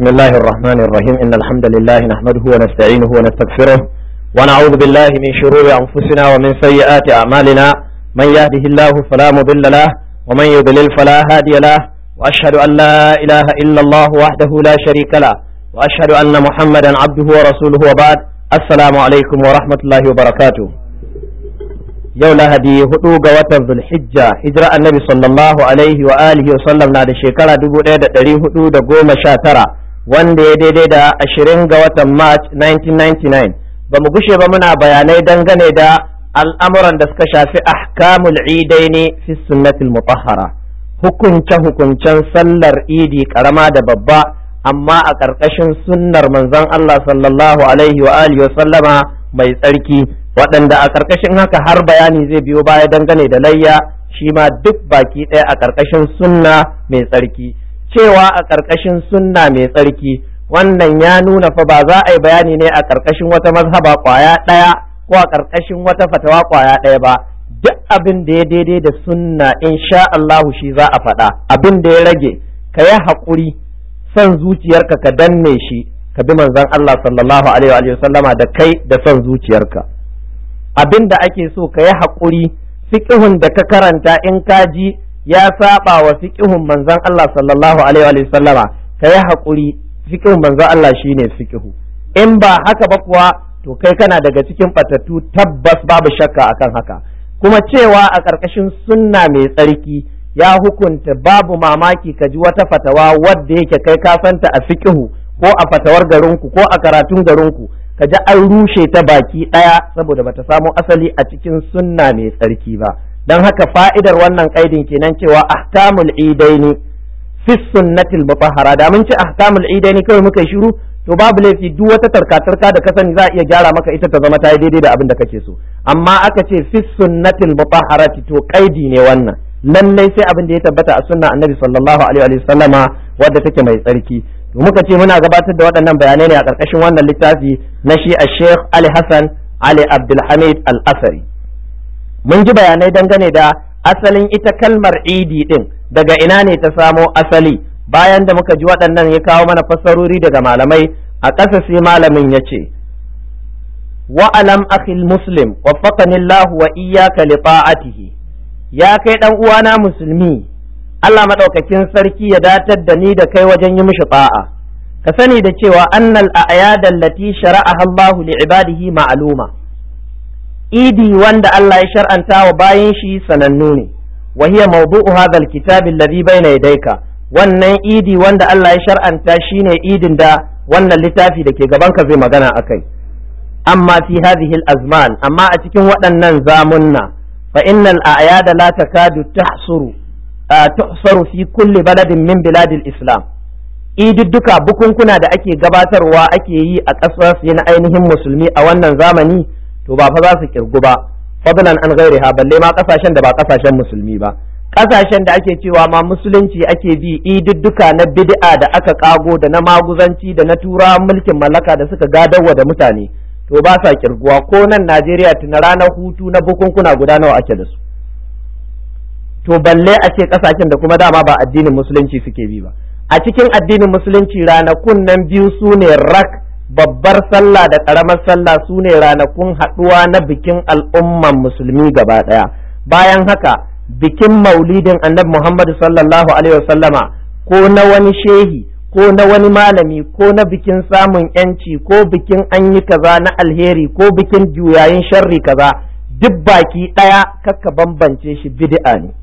بسم الله الرحمن الرحيم إن الحمد لله نحمده ونستعينه ونستغفره ونعوذ بالله من شرور أنفسنا ومن سيئات أعمالنا من يهده الله فلا مضل له ومن يضلل فلا هادي له وأشهد أن لا إله إلا الله وحده لا شريك له وأشهد أن محمدا عبده ورسوله وبعد السلام عليكم ورحمة الله وبركاته yau lahadi hudu ga watan zulhijja hijira annabi sallallahu alaihi wa alihi wa sallam na da shekara dubu ɗaya da ɗari hudu da goma sha tara wanda ya daidai da ashirin ga watan march 1999 ba mu gushe ba muna bayanai dangane da al'amuran da suka shafi ahkamul idaini fi sunnatil mutahhara hukunce hukuncen sallar idi karama da babba amma a ƙarƙashin sunnar manzon Allah sallallahu alaihi wa alihi wa sallama mai tsarki waɗanda a ƙarƙashin haka har bayani zai biyo baya dangane da layya shi ma duk baki ɗaya a ƙarƙashin sunna mai tsarki cewa a ƙarƙashin sunna mai tsarki wannan ya nuna fa ba za a yi bayani ne a ƙarƙashin wata mazhaba ƙwaya ɗaya ko a ƙarƙashin wata fatawa ƙwaya ɗaya ba duk abin da ya daidai da sunna insha Allahu shi za a faɗa abin da ya rage ka yi haƙuri son zuciyarka ka danne shi ka bi manzon Allah sallallahu alaihi wa sallama da kai da son zuciyarka abin da ake so ka yi haƙuri fiƙihun da ka karanta in ka ji ya saba wa fiƙihun manzon Allah sallallahu alaihi wa sallama ka yi haƙuri fiƙihun manzon Allah shine fiƙihu in ba haka ba kuwa to kai kana daga cikin batattu tabbas babu shakka akan haka kuma cewa a ƙarƙashin sunna mai tsarki ya hukunta babu mamaki ka ji wata fatawa wadda yake kai ka santa a fiƙihu ko a fatawar garinku ko a karatun garinku ka ji an rushe ta baki ɗaya saboda bata samo asali a cikin sunna mai tsarki ba don haka fa'idar wannan kaidin kenan cewa ahkamul idaini fi sunnatil mutahhara da mun ce ahkamul idaini kawai muka shiru to babu laifi duk wata tarkatarka da ka sani za a iya gyara maka ita ta zama ta yi daidai da abin da kake so amma aka ce fi sunnatil mutahharati to kaidi ne wannan lallai sai abin da ya tabbata a sunna annabi sallallahu alaihi wa sallama wadda take mai tsarki to muka ce muna gabatar da waɗannan bayanai ne a ƙarƙashin wannan littafi na shi a Sheikh Ali Hassan Ali Abdulhamid Al-Asari mun ji bayanai dangane da asalin ita kalmar idi din daga ina ne ta samo asali bayan da muka ji waɗannan ya kawo mana fassarori daga malamai a ƙasa sai malamin ya ce wa alam akhil muslim waffaqani Allah wa iyyaka li ta'atihi ya kai dan uwana musulmi Allah maɗaukakin sarki ya datar da ni da kai wajen yi mishi ta'a ka sani da cewa annal a'yad allati shara'aha Allah li ibadihi ma'luma idi wanda Allah ya shar'anta wa bayan shi sanannu ne wa hiya mawdu'u hadha alkitab alladhi bayna yadayka wannan idi wanda Allah ya shar'anta shine idin da wannan littafi da ke gaban ka zai magana akai amma fi hadhihi azman amma a cikin waɗannan zamunna fa innal a'yad la takadu tahsuru tuhsaru fi kulli baladin min biladil islam idudduka bukunkuna da ake gabatarwa ake yi a ƙasar na ainihin musulmi a wannan zamani to ba fa za su kirgu ba fadlan an gairiha balle ma ƙasashen da ba ƙasashen musulmi ba ƙasashen da ake cewa ma musulunci ake bi idudduka na bid'a da aka kago da na maguzanci da na tura mulkin mallaka da suka gadarwa da mutane to ba sa kirguwa ko nan Najeriya tuna ranar hutu na bukunkuna guda nawa ake da su to balle a ce kasashen da kuma dama ba addinin musulunci suke bi ba a cikin addinin musulunci ranakun nan biyu su ne rak babbar sallah da karamar sallah su ne ranakun haɗuwa na bikin al'umman musulmi gaba ɗaya bayan haka bikin maulidin annabi muhammadu sallallahu alaihi wasallama ko na wani shehi ko na wani malami ko na bikin samun yanci ko bikin an yi kaza na alheri ko bikin juyayin sharri kaza duk baki ɗaya kakka bambance shi bid'a ne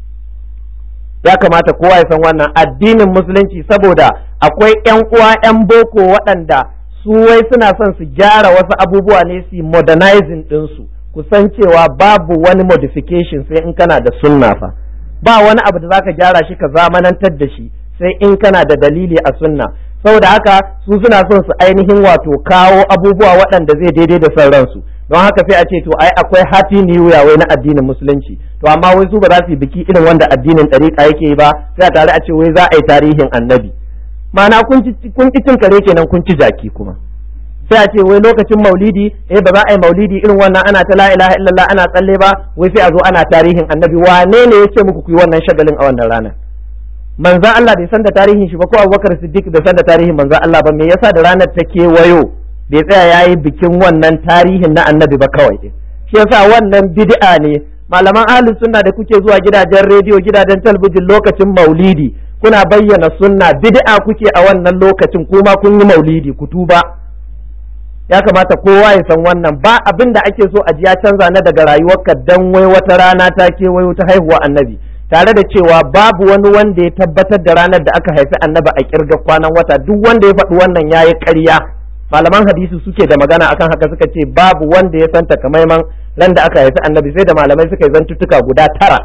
ya kamata kowa ya san wannan addinin musulunci saboda akwai yan uwa yan boko waɗanda su wai suna son su gyara wasu abubuwa ne su modernizing ɗinsu ku san cewa babu wani modification sai in kana da sunna fa ba wani abu da zaka gyara shi ka zamanantar da shi sai in kana da dalili a sunna saboda haka su suna son su ainihin wato kawo abubuwa waɗanda zai daidai da son ransu don haka sai a ce to ai akwai happy new year wai na addinin musulunci to amma wai su ba za su yi biki irin wanda addinin ɗariƙa yake yi ba sai a tare a ce wai za a yi tarihin annabi ma'ana kun ki cin kare kenan kun ci jaki kuma sai a ce wai lokacin maulidi eh ba za a yi maulidi irin wannan ana ta la ilaha illallah ana tsalle ba wai sai a zo ana tarihin annabi wane ne ya ce muku ku yi wannan shagalin a wannan ranar manzan Allah bai san da tarihin shi ba ko Abubakar Siddiq bai san da tarihin manzan Allah ba me yasa da ranar ta kewayo bai tsaya yayi bikin wannan tarihin na annabi ba kawai din shi yasa wannan bid'a ne malaman ahlus sunna da kuke zuwa gidajen rediyo gidajen talabijin lokacin maulidi kuna bayyana sunna bid'a kuke a wannan lokacin kuma kun yi maulidi ku tuba ya kamata kowa ya san wannan ba abin da ake so a ji ya canza na daga rayuwarka dan wai wata rana ta kewayo ta haihuwa annabi tare da cewa babu wani wanda ya tabbatar da ranar da aka haifi annabi a kirga kwanan wata duk wanda ya faɗi wannan yayi ƙarya malaman hadisi suke da magana akan haka suka ce babu wanda ya santa kamaiman ran da aka haifi annabi sai da malamai suka yi zantuttuka guda tara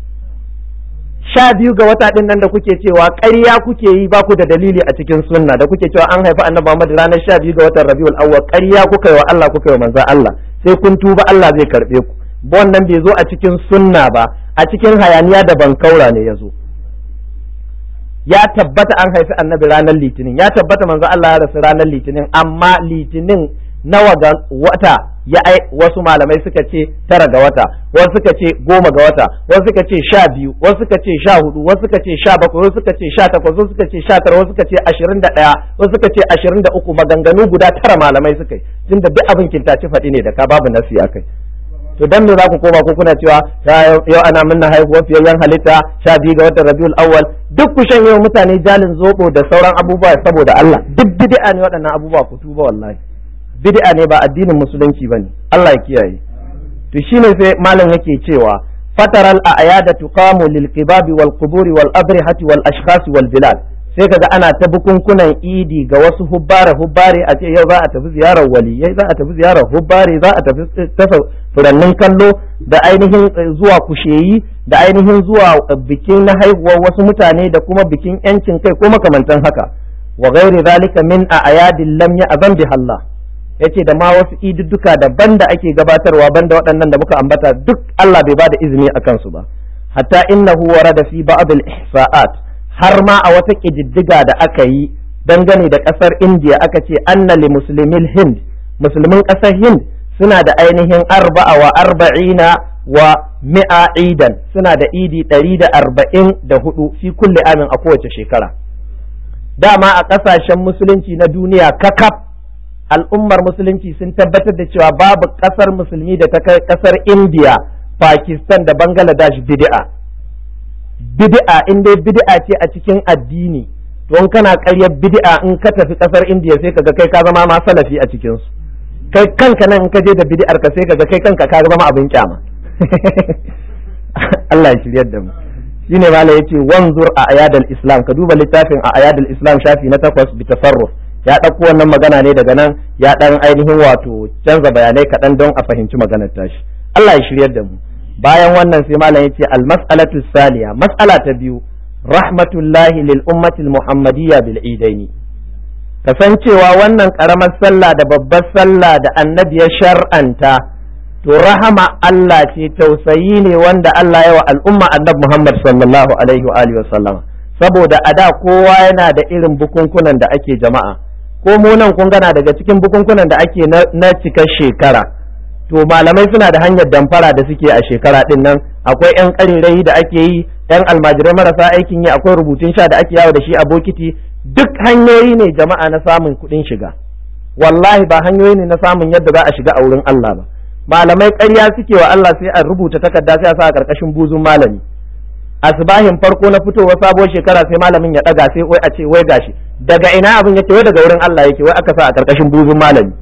sha biyu ga wata din nan da kuke cewa ƙarya kuke yi ba ku da dalili a cikin sunna da kuke cewa an haifi annabi Muhammad ranar sha biyu ga watan Rabiul Awwal ƙarya kuka yi wa Allah kuka yi wa manzon Allah sai kun tuba Allah zai karbe ku wannan bai zo a cikin sunna ba a cikin hayaniya da bankaura ne ya zo ya tabbata an haifi annabi ranar litinin ya tabbata manzo Allah ya rasu ranar litinin amma litinin nawa ga wata ya ai wasu malamai suka ce tara ga wata wasu suka ce goma ga wata wasu suka ce sha biyu wasu suka ce sha hudu wasu suka ce sha bakwai wasu suka ce sha takwas wasu suka ce sha tara wasu suka ce ashirin da ɗaya wasu suka ce ashirin da uku maganganu guda tara malamai suka yi tunda duk abin kintaci faɗi ne da ka babu nasi akai to dan me za ku koma ko kuna cewa yau ana minna haihuwar fiyayyen halitta sha biyu ga watan rabiul awwal duk ku shan yau mutane jalin zobo da sauran abubuwa saboda Allah duk bid'a ne waɗannan abubuwa ku tuba wallahi bid'a ne ba addinin musulunci bane Allah ya kiyaye to shine sai malam yake cewa fataral a'yada tuqamu lil qibabi wal quburi wal abrihati wal ashkhas wal bilad sai kaga ana ta bukunkunan idi ga wasu hubbare hubbare a ce yau za a tafi ziyarar waliyai za a tafi ziyarar hubbare za a tafi tafa furannin kallo da ainihin zuwa kusheyi da ainihin zuwa bikin na haihuwar wasu mutane da kuma bikin yancin kai ko makamantan haka wa ghairi zalika min a'yadin lam ya'zan bi Allah yace da ma wasu idudduka daban da ake gabatarwa banda waɗannan da muka ambata duk Allah bai bada izini akan su ba hatta innahu warada fi ba'd al-ihsa'at har ma a wata ƙididdiga da aka yi dangane da ƙasar indiya aka ce anna li muslimin hind musulmin ƙasar hind suna da ainihin arba'a wa arba'ina wa mi'a idan suna da idi ɗari da arba'in da hudu fi kulle amin a kowace shekara dama a ƙasashen musulunci na duniya kakaf al'ummar musulunci sun tabbatar da cewa babu ƙasar musulmi da ta kai ƙasar indiya pakistan da bangladesh bid'a bid'a in dai bid'a ce a cikin addini to in kana ƙaryar bid'a in ka tafi ƙasar indiya sai kaga kai ka zama ma salafi a cikin su kai kanka nan in ka je da bid'ar ka sai kaga kai kanka ka zama abin kyama Allah ya shiryar da mu shine mala yace wanzur a ayadal islam ka duba littafin a ayadal islam shafi na takwas bi tasarruf ya ɗauko wannan magana ne daga nan ya ɗan ainihin wato canza bayanai kaɗan don a fahimci maganar tashi Allah ya shiryar da mu bayan wannan sai malam yace al mas'alatu saniya mas'ala ta biyu rahmatullahi lil ummati al muhammadiyya bil idaini kasancewa wannan karamar sallah da babbar sallah da annabi ya shar'anta to rahama Allah ce tausayi ne wanda Allah ya wa al'umma annabi Muhammad sallallahu alaihi wa alihi wasallama saboda a da kowa yana da irin bukunkunan da ake jama'a ko mu nan kun gana daga cikin bukunkunan da ake na cikar shekara to malamai suna da hanyar damfara da suke a shekara din nan akwai yan ƙarirai da ake yi yan almajirai marasa aikin yi akwai rubutun sha da ake yawo da shi a bokiti duk hanyoyi ne jama'a na samun kuɗin shiga wallahi ba hanyoyi ne na samun yadda za a shiga a wurin Allah ba malamai ƙarya suke wa Allah sai a rubuta takarda sai a sa a ƙarƙashin buzun malami asbahin farko na fitowa sabuwar shekara sai malamin ya ɗaga sai wai a ce wai gashi daga ina abin yake wai daga wurin Allah yake wai aka sa a ƙarƙashin buzun malami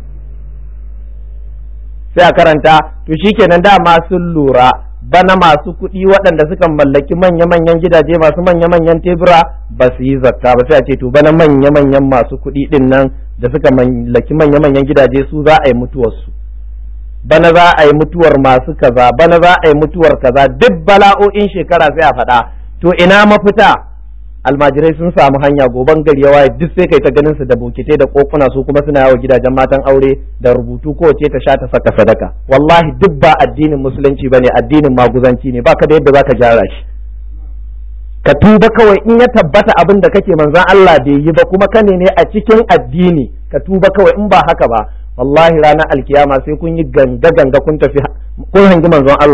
sai a karanta to shikenan dama sun lura bana masu kuɗi waɗanda suka mallaki manya-manyan gidaje masu manya-manyan tebura ba su yi zakka ba sai a ce to bana manya-manyan masu kuɗi ɗin nan da suka mallaki manya-manyan gidaje su za a yi mutuwarsu bana za a yi mutuwar masu kaza bana za a yi mutuwar kaza duk bala'o'in shekara sai a faɗa to ina mafita almajirai sun samu hanya goban gari ya waye duk sai kai ta ganin su da bokitai da kokuna su kuma suna yawo gidajen matan aure da rubutu ko ce ta sha ta saka sadaka wallahi duk ba addinin musulunci bane addinin maguzanci ne baka da yadda zaka gyara shi ka tuba kawai in ya tabbata abin da kake manzon Allah bai yi ba kuma kane ne a cikin addini ka tuba kawai in ba haka ba wallahi ranar alkiyama sai kun yi ganga ganga kun tafi kun hangi manzon Allah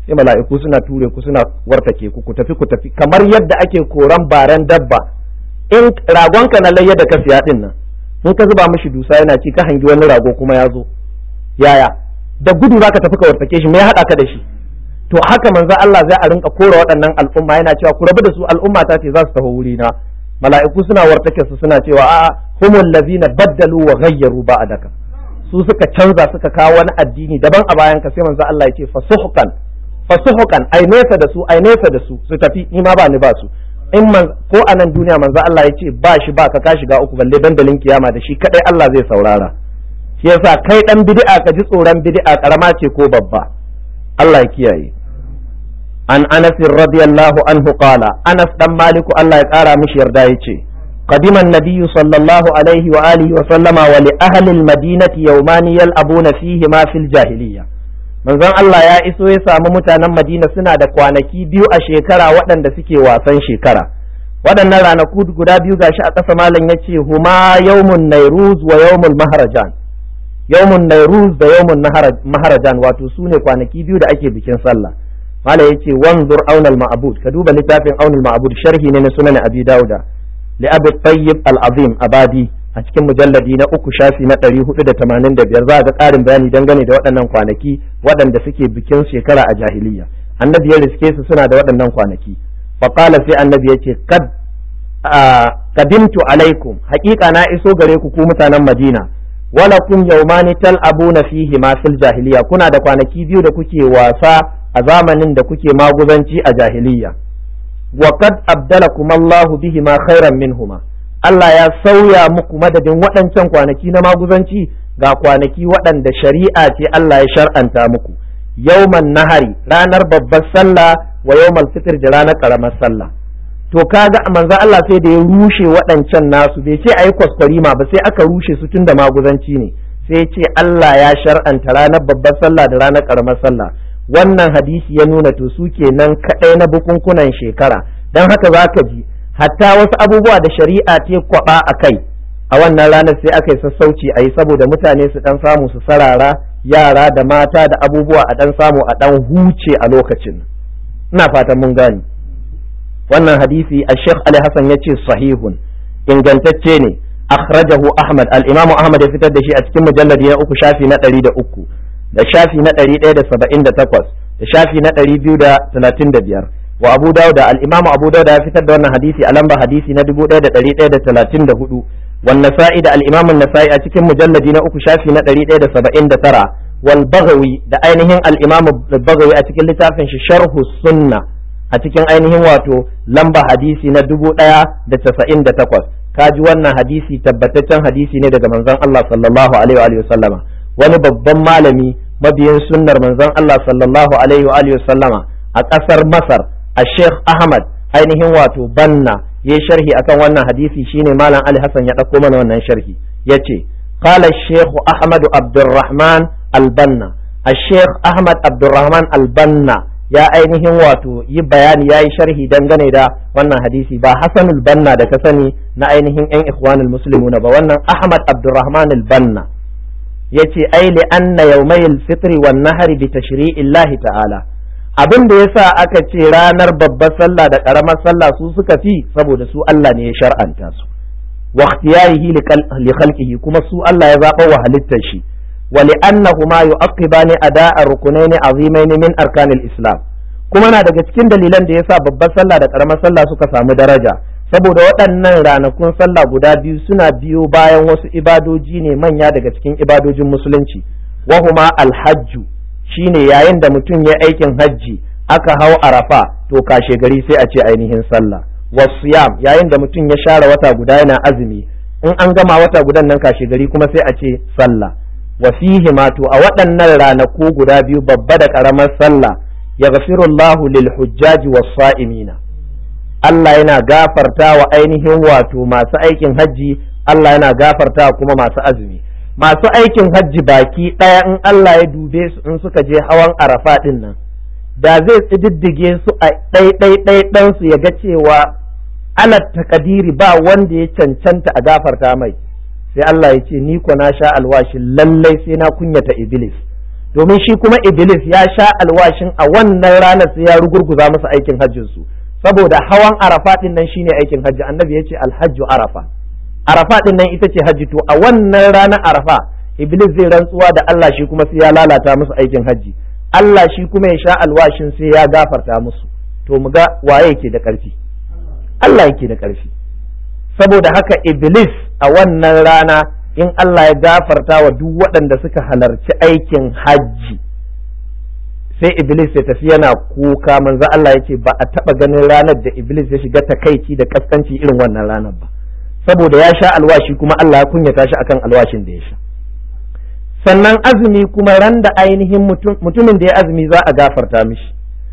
sai mala'iku suna ture ku suna wartake ku ku tafi ku tafi kamar yadda ake koran baran dabba in ragonka na layya da ka siya din nan in ka zuba mishi dusa yana ci ka hangi wani rago kuma ya zo yaya da gudu zaka tafi ka wartake shi me ya hada ka da shi to haka manzo Allah zai a rinka kora waɗannan al'umma yana cewa ku rabu da su al'umma ta ce za su taho wuri na mala'iku suna wartake su suna cewa a'a humul ladina baddalu wa ghayyaru ba'daka su suka canza suka kawo wani addini daban a bayan ka sai manzo Allah ya ce fasuhqan fasuhqan ai nesa da su ai nesa da su su tafi ni ma ba ni ba su in man ko a nan duniya manzo Allah ya ce ba shi ba ka ka shiga uku balle dandalin kiyama da shi kadai Allah zai saurara shi yasa kai dan bid'a ka ji tsoron bid'a karama ce ko babba Allah ya kiyaye an Anas radiyallahu anhu qala Anas dan Maliku Allah ya kara mishi yarda yace قدم النبي صلى الله عليه وآله وسلم ولأهل المدينة يومان يلعبون فيهما في الجاهلية manzon Allah ya iso ya samu mutanen Madina suna da kwanaki biyu a shekara waɗanda suke wasan shekara waɗannan ranaku guda biyu gashi a ƙasa malam ya ce huma yawmun nairuz wa yawmul maharajan yawmun nairuz da yawmun maharajan wato su ne kwanaki biyu da ake bikin sallah malam ya ce wanzur aunal ma'bud ka duba littafin aunal ma'bud sharhi ne na sunan abi dauda li abu tayyib al-azim abadi a cikin mujalladi na uku shafi na ɗari hudu da tamanin da biyar za a ga ƙarin bayani dangane da waɗannan kwanaki waɗanda suke bikin shekara a jahiliya annabi ya riske su suna da waɗannan kwanaki faƙala sai annabi ya ce kad kadimtu alaikum haƙiƙa na iso gare ku ku mutanen madina wala kun yaumani tal'abuna fihi ma fil jahiliya kuna da kwanaki biyu da kuke wasa a zamanin da kuke maguzanci a jahiliya wa qad abdalakum Allahu bihi ma khairan minhuma Allah ya sauya muku madadin waɗancan kwanaki na maguzanci ga kwanaki waɗanda shari'a ce Allah ya shar'anta muku yauman nahari ranar babbar sallah wa yawmal fitr da ranar karamar sallah to kaga manzo Allah sai da ya rushe waɗancan nasu bai ce ayi kwaskwarima ba sai aka rushe su tunda maguzanci ne sai ce Allah ya shar'anta ranar babbar sallah da ranar karamar sallah wannan hadisi ya nuna to su kenan kaɗai na bukunkunan shekara dan haka zaka ji hatta wasu abubuwa da shari'a ta kwaba a kai a wannan ranar sai aka yi sassauci a yi saboda mutane su dan samu su sarara yara da mata da abubuwa a dan samu a dan huce a lokacin ina fatan mun gani wannan hadisi a sheikh ali hassan ya ce sahihun ingantacce ne akhrajahu ahmad al-imamu ahmad ya fitar da shi a cikin mujalladi na uku shafi na ɗari da uku da shafi na ɗari ɗaya da saba'in da takwas da shafi na ɗari biyu da talatin da biyar wa abu dauda al-imamu abu dauda ya fitar da wannan hadisi a lamba hadisi na dubu ɗaya da ɗari ɗaya da talatin da hudu wan nasa'i da al-imamu nasa'i a cikin mujalladi na uku shafi na ɗari ɗaya da saba'in da tara wal bagawi da ainihin al-imamu bagawi a cikin littafin shi sharhu sunna a cikin ainihin wato lamba hadisi na dubu ɗaya da casa'in da takwas kaji wannan hadisi tabbataccen hadisi ne daga manzon Allah sallallahu alaihi wa sallama wani babban malami mabiyin sunnar manzon Allah sallallahu alaihi wa sallama a ƙasar Masar a Sheikh Ahmad ainihin wato banna ya sharhi akan wannan hadisi shine malam Ali Hassan ya ɗauko mana wannan sharhi yace qala Sheikh Ahmad Abdurrahman Al-Banna Sheikh Ahmad Abdurrahman Al-Banna ya ainihin wato yi bayani ya yi sharhi dangane da wannan hadisi ba Hassanul Banna da ka sani na ainihin 'yan ikhwanul muslimuna ba wannan Ahmad Abdurrahman Al-Banna yace ai li anna yawmayil fitri wan nahri bi tashri'illahi ta'ala abin da yasa aka ce ranar babbar sallah da karamar sallah su suka fi saboda su Allah ne ya shar'anta su wa ikhtiyarihi li khalqihi kuma su Allah ya zaba wa halittar shi wa li annahuma yu'aqibani ada'a rukunaini azimaini min arkanil islam kuma na daga cikin dalilan da yasa babbar sallah da karamar sallah suka samu daraja saboda waɗannan ranakun sallah guda biyu suna biyo bayan wasu ibadoji ne manya daga cikin ibadojin musulunci wahuma alhajju shine yayin da mutum ya aikin hajji aka hau arafa to kashe gari sai a ce ainihin sallah wasiyam yayin da mutum ya share wata guda yana azumi in an gama wata gudan nan kashe gari kuma sai a ce sallah wa fihi ma to a waɗannan ranaku guda biyu babba da ƙaramar sallah yaghfirullahu lil hujjaji was sa'imina Allah yana gafarta wa ainihin wato masu aikin hajji Allah yana gafarta kuma masu azumi masu aikin hajji baki ɗaya in Allah ya dube su in suka je hawan arafa ɗin nan da zai tsididdige su a ɗai su ya ga cewa alat takadiri ba wanda ya cancanta a gafarta mai sai Allah ya ce ni ko na sha alwashi lallai sai na kunyata iblis domin shi kuma iblis ya sha alwashin a wannan ranar sai ya rugurguza musu aikin hajjin su saboda hawan arafa din nan shine aikin hajji annabi ya ce alhajju arafa arafa din nan ita ce hajji to a wannan ranar arafa iblis zai rantsuwa da Allah shi kuma sai ya lalata musu aikin hajji Allah shi kuma ya sha alwashin sai ya gafarta musu to mu ga waye yake da ƙarfi Allah yake da ƙarfi saboda haka iblis a wannan rana in Allah ya gafarta wa duk waɗanda suka halarci aikin hajji sai iblis ya tafi yana kuka manzo Allah ya ce ba a taɓa ganin ranar da iblis ya shiga takaici da kaskanci irin wannan ranar ba saboda ya sha alwashi kuma Allah ya kunyata shi akan alwashin da ya sha sannan azumi kuma ran da ainihin mutumin da ya azumi za a gafarta mishi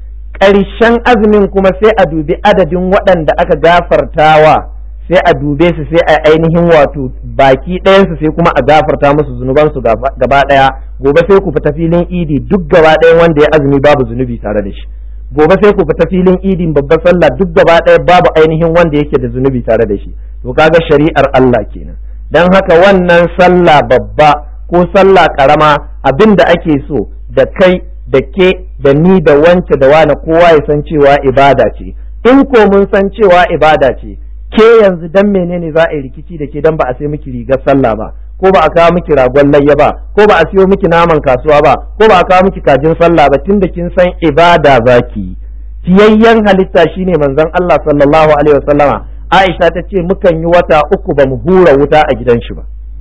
ƙarshen azumin kuma sai a dubi adadin waɗanda aka gafartawa sai a dube su sai a ainihin wato baki ɗayansu sai kuma a gafarta musu zunubansu gaba ɗaya gobe sai ku fita filin idi duk gaba ɗayan wanda ya azumi babu zunubi tare da shi gobe sai ku fita filin idin babbar sallah duk gaba ɗaya babu ainihin wanda yake da zunubi tare da shi to kaga shari'ar Allah kenan dan haka wannan sallah babba ko sallah karama abin da ake so da kai da ke da ni da wance da wani kowa ya san cewa ibada ce in ko mun san cewa ibada ce ke yanzu dan menene za a yi rikici da ke dan ba a sai miki rigar sallah ba ko ba a kawo miki ragon layya ba ko ba a siyo miki naman kasuwa ba ko ba a kawo miki kajin sallah ba tunda kin san ibada zaki fiyayyen halitta shine manzon Allah sallallahu alaihi wasallama Aisha ta ce mukan yi wata uku ba mu hura wuta a gidan shi ba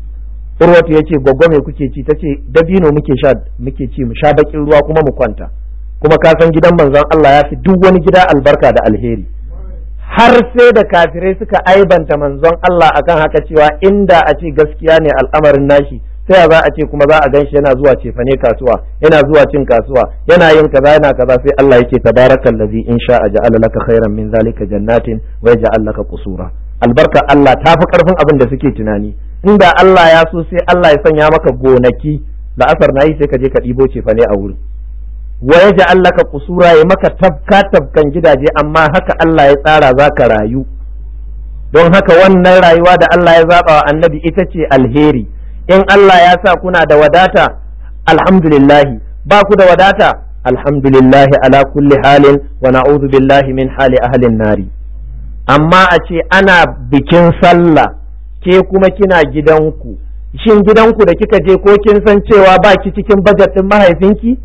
Urwatu ya ce gwaggwa me kuke ci ta ce dabino muke sha muke ci mu sha bakin ruwa kuma mu kwanta kuma ka san gidan manzon Allah ya fi duk wani gida albarka da alheri har sai da kafirai suka aibanta manzon Allah akan haka cewa inda a ce gaskiya ne al'amarin nashi sai za a ce kuma za a ganshi yana zuwa cefane kasuwa yana zuwa cin kasuwa yana yin kaza yana kaza sai Allah yake tabarakal ladzi in sha'a ja'ala laka khairan min zalika jannatin wa yaj'al laka qusura albarka Allah ta fi karfin abin da suke tunani inda Allah ya so sai Allah ya sanya maka gonaki la'asar nayi sai ka je ka ɗibo cefane a wurin wa ya ji allaka kusura ya maka tabka tabkan gidaje amma haka Allah ya tsara za ka rayu don haka wannan rayuwa da Allah ya zaɓa wa annabi ita ce alheri in Allah ya sa kuna da wadata alhamdulillahi ba ku da wadata alhamdulillahi ala kulli halin wa na'udhu billahi min hali ahlin nari amma a ce ana bikin sallah ke kuma kina gidanku shin gidanku da kika je ko kin san cewa ba ki cikin bajet ɗin mahaifinki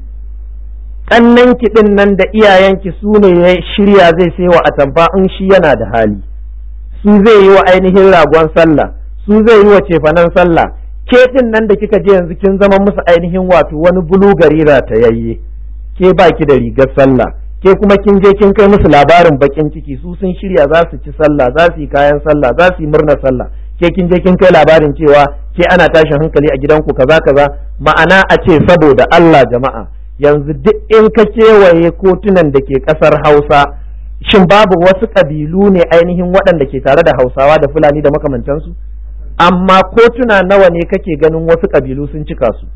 ƙannen kiɗin nan da iyayenki su ne ya shirya zai sai wa atamfa in shi yana da hali su zai yi wa ainihin ragon sallah su zai yi wa cefanen sallah ke ɗin nan da kika je yanzu kin zama musu ainihin wato wani bulugari ratayayye ke ba ki da rigar sallah ke kuma kin je kin kai musu labarin bakin ciki su sun shirya za su ci sallah za su yi kayan sallah za su yi murnar sallah ke kin je kin kai labarin cewa ke ana tashin hankali a gidanku kaza kaza ma'ana a ce saboda Allah jama'a yanzu duk in ka kewaye kotunan da ke ƙasar hausa shin babu wasu ƙabilu ne ainihin waɗanda ke tare da hausawa da fulani da makamantansu amma kotuna nawa ne kake ganin wasu ƙabilu sun cika su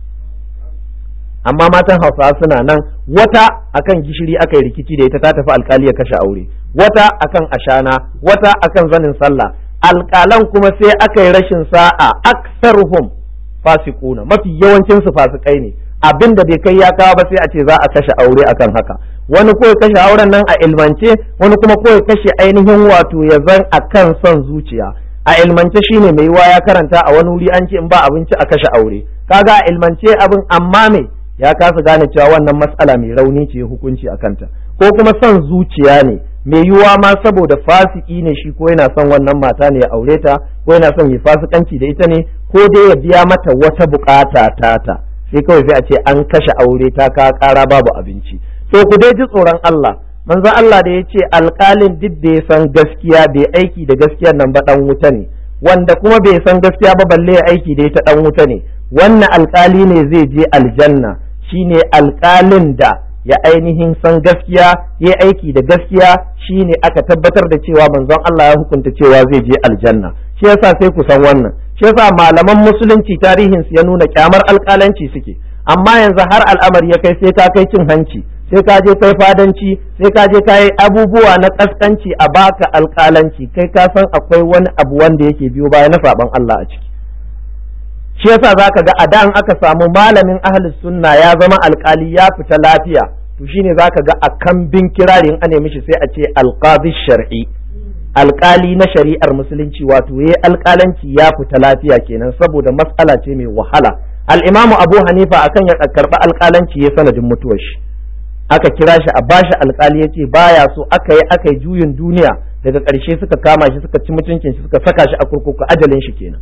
amma matan hausawa suna nan wata akan gishiri aka yi rikici da ita ta tafi alkali ya kashe aure wata akan ashana wata akan zanin sallah alƙalan kuma sai aka yi rashin sa'a aksaruhum fasikuna mafi yawancin su fasikai ne abin da bai kai ya kawo ba sai a ce za a kashe aure akan haka wani ko ya kashe auren nan a ilmance wani kuma ko ya kashe ainihin wato ya zan akan son zuciya a ilmance shine mai yiwa ya karanta a wani wuri an ce in ba abinci a kashe aure kaga a ilmance abin amma me ya kasa gane cewa wannan matsala mai rauni ce hukunci a kanta ko kuma son zuciya ne mai yiwuwa ma saboda fasiki ne shi ko yana son wannan mata ne ya aure ta ko yana son ya fasikanci da ita ne ko dai ya biya mata wata bukata tata sai kawai sai a ce an kashe aure ta ka kara babu abinci to ku dai ji tsoron Allah manzo Allah da ya ce alƙalin duk da ya san gaskiya bai aiki da gaskiyar nan ba dan wuta ne wanda kuma bai san gaskiya ba balle ya aiki da ita dan wuta ne wannan alƙali ne zai je aljanna shine alƙalin da ya ainihin san gaskiya ya aiki da gaskiya shine aka tabbatar da cewa manzon Allah ya hukunta cewa zai je aljanna shi yasa sai ku san wannan shi yasa malaman musulunci tarihin su ya nuna kyamar alƙalanci suke amma yanzu har al'amari ya kai sai ka kai cin hanci sai ka je kai fadanci sai ka je kai abubuwa na kaskanci a baka alƙalanci kai ka san akwai wani abu wanda yake biyo baya na saban Allah a ciki shi yasa zaka ga a da aka samu malamin ahlus sunna ya zama alkali ya fita lafiya to shine zaka ga a kambin kirari in ane mishi sai a ce alqadi shar'i alkali na shari'ar musulunci wato yayi alkalanci ya fita lafiya kenan saboda matsala ce mai wahala al-imamu abu hanifa akan ya karba alkalanci ya sanadin mutuwar shi aka kira shi a bashi alkali ya ce baya so aka yi aka yi juyin duniya daga ƙarshe suka kama shi suka ci mutuncin shi suka saka shi a kurkuku ajalin shi kenan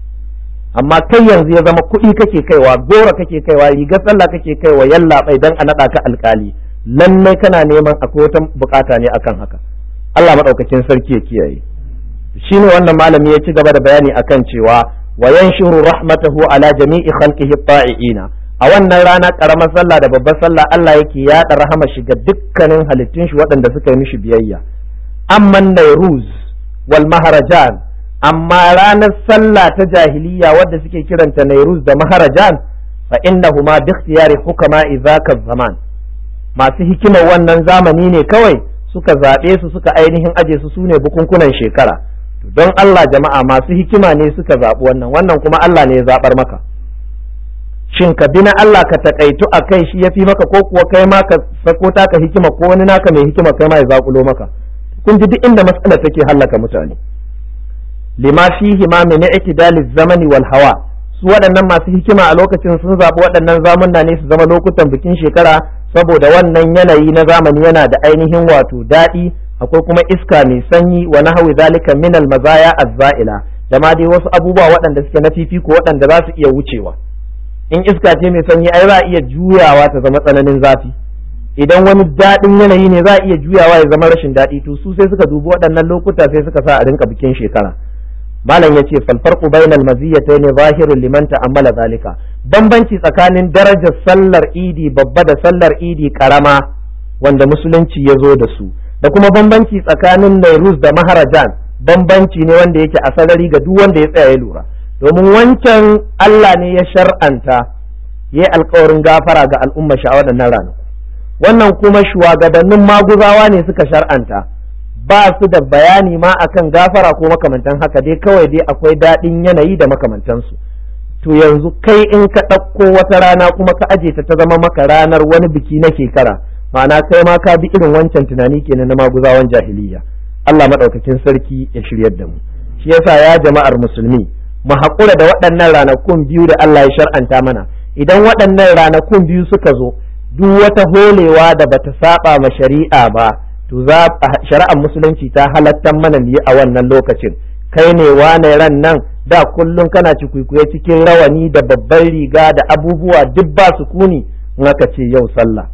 amma kai yanzu ya zama kuɗi kake kaiwa gora kake kaiwa rigar sallah kake kaiwa yallaɓai dan a naɗa ka alkali lallai kana neman akwai wata bukata ne akan haka Allah maɗaukakin sarki ya kiyaye shine wannan malami ya ci gaba da bayani akan cewa wa yanshuru rahmatahu ala jami'i khalqihi ta'iina a wannan rana karamar sallah da babbar sallah Allah yake yaɗa rahama shi ga dukkanin halittun shi waɗanda suka yi mishi biyayya amman nairuz wal maharajan amma ranar sallah ta jahiliya wadda suke kiranta nairuz da maharajan fa innahuma bi ikhtiyari hukama idhaka zaman masu hikimar wannan zamani ne kawai suka zaɓe su suka ainihin aje su sune bukunkunan shekara don Allah jama'a masu hikima ne suka zaɓi wannan wannan kuma Allah ne ya zaɓar maka shin ka bi na Allah ka takaitu a kai shi ya fi maka ko kuwa kai ma ka sako taka hikima ko wani naka mai hikima kai ma ya zaƙulo maka kun ji duk inda matsalar take hallaka mutane lima fihi ma min i'tidali zamani wal hawa su waɗannan masu hikima a lokacin sun zaɓi waɗannan zamunna ne su zama lokutan bikin shekara saboda wannan yanayi na zamani yana da ainihin wato daɗi akwai kuma iska mai sanyi wa nahwi zalika min al mazaya azza'ila da ma dai wasu abubuwa waɗanda suke na fifiko waɗanda za su iya wucewa in iska ce mai sanyi ai za a iya juyawa ta zama tsananin zafi idan wani daɗin yanayi ne za a iya juyawa ya zama rashin daɗi to su sai suka dubi waɗannan lokuta sai suka sa a rinka bikin shekara malam ya ce falfarku bainal maziyyata ne zahirun liman ta'ammala zalika bambanci tsakanin darajar sallar idi babba da sallar idi karama wanda musulunci ya zo da su da kuma bambanci tsakanin nairus da maharajan bambanci ne wanda yake a sarari ga duk wanda ya tsaya ya lura domin wancan Allah ne ya shar'anta ya yi alkawarin gafara ga al'umma sha waɗannan ranaku wannan kuma shugabannin maguzawa ne suka shar'anta ba su da bayani ma akan gafara ko makamantan haka dai kawai dai akwai daɗin yanayi da makamantansu to yanzu kai in ka ɗauko wata rana kuma ka aje ta ta zama maka ranar wani biki na shekara ma'ana kai ma ka bi irin wancan tunani kenan na maguzawan jahiliya Allah maɗaukakin sarki ya shiryar da mu shi yasa ya jama'ar musulmi mu haƙura da waɗannan ranakun biyu da Allah ya shar'anta mana idan waɗannan ranakun biyu suka zo duk wata holewa da bata saba ma shari'a ba to za shari'ar musulunci ta halattar mana ne a wannan lokacin kai ne wane ran nan da kullum kana cikuikuye cikin rawani da babban riga da abubuwa duk ba su kuni in aka ce yau sallah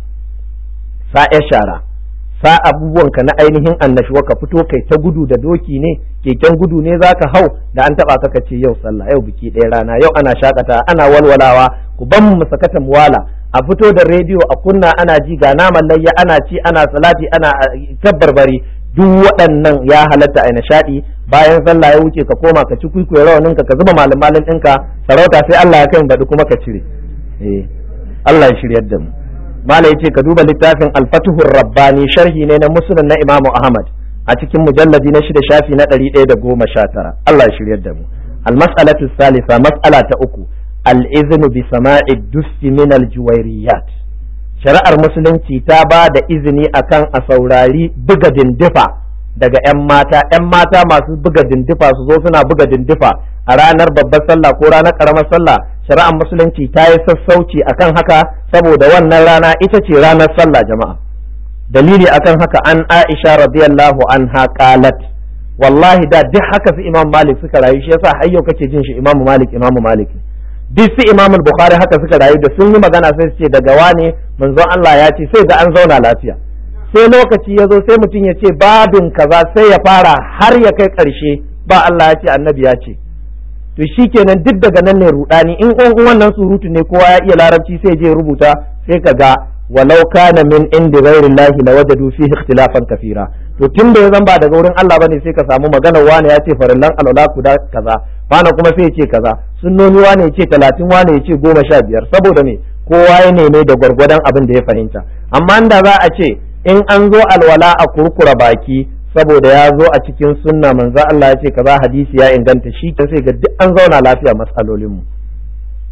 sa'a shara sa abubuwanka na ainihin annashuwa ka fito kai ta gudu da doki ne keken gudu ne zaka hau da an taba ka ce yau sallah yau biki ɗaya rana yau ana shakata ana walwalawa ku ban mu sakata muwala a fito da rediyo a kunna ana ji ga naman layya ana ci ana salati ana tabbarbari duk waɗannan ya halatta a nishaɗi bayan sallah ya wuce ka koma ka ci kwikwiyo rawanin ka ka zuba malin malin ɗinka sarauta sai Allah ya kai baɗi kuma ka cire eh Allah ya shiryar da mu mala yace ka duba littafin al-fatuhur rabbani sharhi ne na musnad na imamu ahmad a cikin mujalladi na shida shafi na ɗari ɗaya da goma sha tara Allah ya shiryar da mu al-mas'alatu salisa mas'ala ta uku al-iznu bi sama'i dusti min al-juwairiyat shari'ar musulunci ta ba da izini akan a saurari buga dindifa daga 'yan mata 'yan mata masu buga dindifa su zo suna buga dindifa a ranar babbar sallah ko ranar karamar sallah shari'ar musulunci ta yi sassauci akan haka saboda wannan rana ita ce ranar sallah jama'a dalili akan haka an aisha radiyallahu anha qalat wallahi da duk haka su imam malik suka rayu shi yasa har yau kake jin shi imam malik imam malik duk su imam bukhari haka suka rayu da sun yi magana sai su ce daga wane manzon Allah ya ce sai ga an zauna lafiya sai lokaci ya zo sai mutum ya ce babin kaza sai ya fara har ya kai karshe ba Allah ya ce annabi ya ce to shikenan duk daga nan ne rudani in wannan surutu ne kowa ya iya larabci sai je rubuta sai ka ga walau kana min indi ghairillahi lawajadu fihi ikhtilafan kafira to tun da ya zan ba daga wurin Allah bane sai ka samu magana wani ya ce farillan alwala guda kaza wani kuma sai ya ce kaza sunnoni wani ya ce talatin wani ya ce goma sha biyar saboda me kowa ya neme da gwargwadon abin da ya fahimta amma da za a ce in an zo alwala a kurkura baki saboda ya zo a cikin sunna manzo Allah ya ce kaza hadisi ya inganta shi sai ga duk an zauna lafiya mas'alolinmu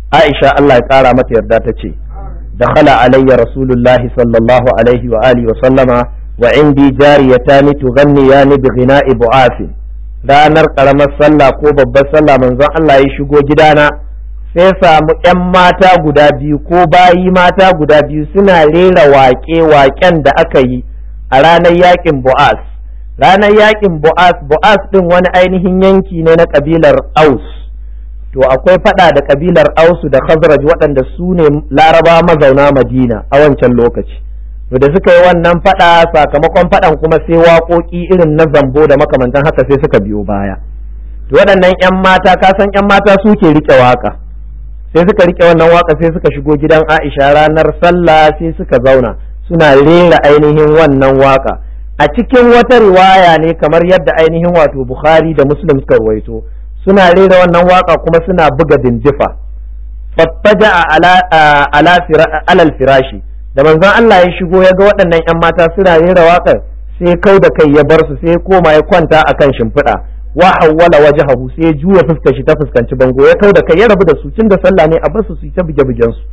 Aisha Allah ya kara mata yarda ta ce dakhala alayya rasulullahi sallallahu alaihi wa alihi wa sallama wa indi jariyatani tughanniyani bi ghina'i bu'afin ranar karamar sallah ko babbar sallah manzon Allah ya shigo gidana sai samu ‘yan mata guda biyu ko bayi mata guda biyu suna rera waƙe-waƙen da aka yi a ranar yaƙin bu'as ranar yaƙin bu'as bu'as ɗin wani ainihin yanki ne na ƙabilar aus to akwai faɗa da ƙabilar ausu da khazraj waɗanda su ne laraba mazauna madina a wancan lokaci to da suka yi wannan faɗa sakamakon faɗan kuma sai waƙoƙi irin na zambo da makamantan haka sai suka biyo baya to waɗannan 'yan mata ka san 'yan mata suke riƙe waƙa sai suka rike wannan waka sai suka shigo gidan Aisha ranar sallah sai suka zauna suna rera ainihin wannan waka a cikin wata riwaya ne kamar yadda ainihin wato Bukhari da Muslim suka ruwaito suna rera wannan waka kuma suna buga dindifa fattaja ala ala alal firashi da manzon Allah ya shigo ya ga waɗannan ƴan mata suna rera wakar sai kau da kai ya bar su sai koma ya kwanta akan shimfiɗa wa hawwala wajhahu sai ya juya fuskar shi ta fuskanci bango ya kau da kai ya rabu da su tun da sallah ne a bar su su ta buge bugen su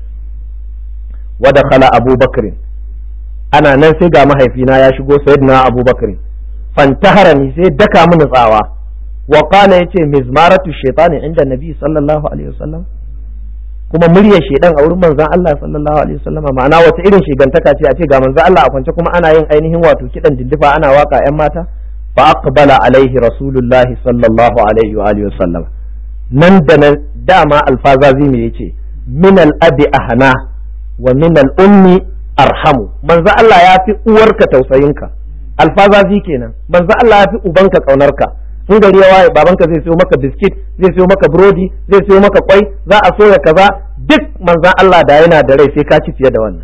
wa dakhala abubakar ana nan sai ga mahaifina ya shigo sayyidina abubakar fantaharani sai daka mini tsawa wa qala yace mizmaratu shaytani inda nabi sallallahu alaihi wasallam kuma muryar shedan a wurin manzon Allah sallallahu alaihi wasallam ma'ana wata irin shigantaka ce a ce ga manzon Allah a kwance kuma ana yin ainihin wato kidan dindifa ana waka yan mata فأقبل عليه رسول الله صلى الله عليه وآله وسلم nan da nan dama alfazazi me yace min al-abi ahna wa min al-ummi arhamu manzo Allah ya fi uwarka tausayinka alfazazi kenan manzo Allah ya fi ubanka kaunarka in gari ya waye babanka zai sayo maka biskit zai sayo maka burodi zai sayo maka kwai za a soya kaza duk manzon Allah da yana da rai sai ka ci fiye da wannan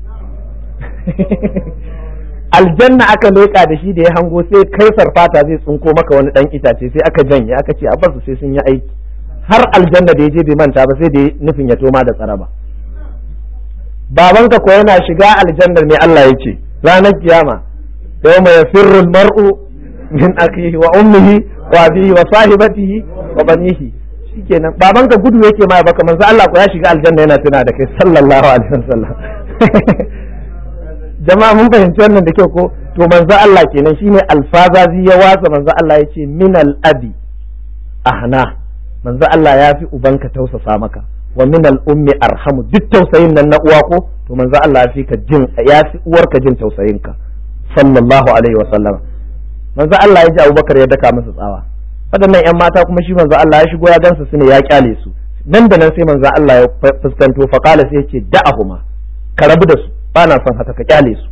aljanna aka leƙa da shi da ya hango sai kai sarfata zai tsinko maka wani dan itace sai aka janye aka ce a basu sai sun yi aiki har aljanna da ya je bai manta ba sai da nufin ya toma da tsaraba babanka ko yana shiga aljannar ne Allah ya ce ranar kiyama yawma yafirru mar'u min akhihi wa ummihi wa abihi wa sahibatihi wa banihi shikenan babanka gudu yake ma baka manzo Allah ko ya shiga aljanna yana tuna da kai sallallahu alaihi wasallam jama'a mun fahimci wannan da kyau ko to manzo Allah kenan shine alfazazi ya watsa manzo Allah ya ce min al-abi ahna manzo Allah ya fi ubanka tausasa maka wa min al-ummi arhamu duk tausayin nan na uwa ko to manzo Allah ya fi ka jin ya fi uwarka jin tausayin ka sallallahu alaihi wa sallam manzo Allah ya ji Abubakar ya daka masa tsawa waɗannan ƴan mata kuma shi manzo Allah ya shigo ya gansu su ne ya kyale su nan da nan sai manzo Allah ya fuskanto faqala sai ya ce da'ahuma ka rabu da su ba na son haka ka kyale su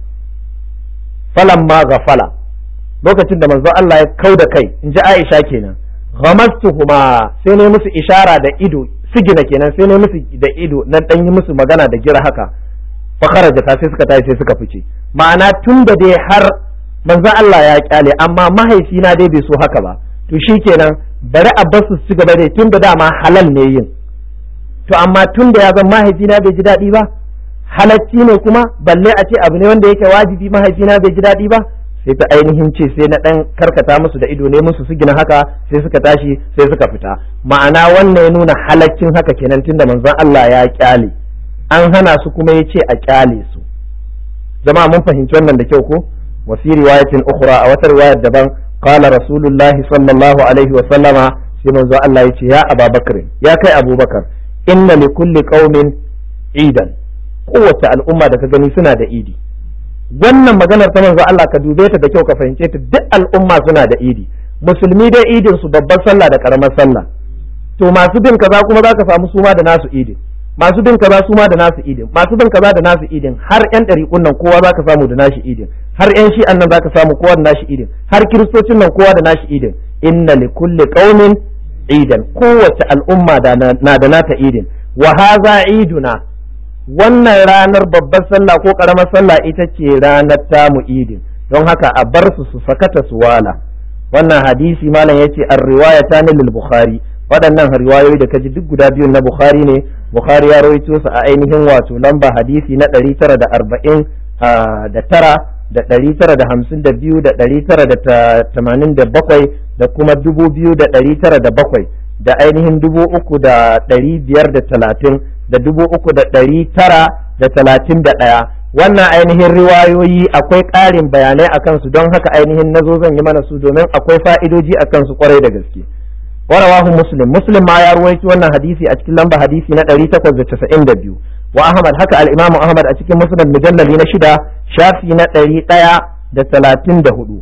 falan ma gafala lokacin da manzo Allah ya kau da kai in ji Aisha kenan ghamastuhuma sai ne musu ishara da ido sigina kenan sai ne musu da ido nan dan yi musu magana da gira haka fa kharaja sai suka tashi sai suka fice ma'ana tun da dai har manzo Allah ya kyale amma mahaifina dai bai so haka ba to shikenan bari a basu su gaba dai tun da dama halal ne yin to amma tun da ya zan mahaifina bai ji daɗi ba halacci ne kuma balle a ce abu ne wanda yake wajibi mahaifina bai ji daɗi ba sai ta ainihin ce sai na ɗan karkata musu da ido ne musu su gina haka sai suka tashi sai suka fita ma'ana wannan ya nuna halaccin haka kenan tunda manzon Allah ya kyale an hana su kuma ya ce a kyale su jama'a mun fahimci wannan da kyau ko wa fi riwayatin ukhra a wata riwayar daban qala rasulullahi sallallahu alaihi wa sallama sai manzon Allah ya ce ya ababakar ya kai abubakar inna li kulli qaumin idan kowace al'umma da ka gani suna da idi wannan maganar ta manzo Allah ka dube ta da kyau ka fahimce ta duk al'umma suna da idi musulmi dai idin su babbar sallah da karamar sallah to masu bin kaza kuma zaka samu suma da nasu idin masu bin kaza suma da nasu idin masu bin kaza da nasu idin har yan ɗariƙun nan kowa zaka samu da nashi idin har yan shi'an nan zaka samu kowa da nashi idin har kiristocin nan kowa da nashi idin inna li kulli qaumin idan kowace al'umma na da nata idin wa hadha iduna wannan ranar babbar sallah ko karamar sallah ita ce ranar tamu idin don haka a bar su su sakata su wala wannan hadisi malam yace ar riwayata ne lil bukhari waɗannan riwayoyi da kaji duk guda biyun na bukhari ne bukhari ya rawaito su a ainihin wato lamba hadisi na 940 da tara da ɗari tara da hamsin da biyu da ɗari tara da tamanin da bakwai da kuma dubu biyu da ɗari tara da bakwai da ainihin dubu uku da ɗari biyar da talatin da dubu uku da ɗari tara da talatin da ɗaya wannan ainihin riwayoyi akwai ƙarin bayanai a kansu don haka ainihin nazo zan yi mana su domin akwai fa'idoji a kansu kwarai da gaske warawahu muslim muslim ma ya ruwaito wannan hadisi a cikin lamba hadisi na ɗari takwas da casa'in da biyu wa ahmad haka al'imamu ahmad a cikin musnad mujallali na shida shafi na ɗari ɗaya da talatin da hudu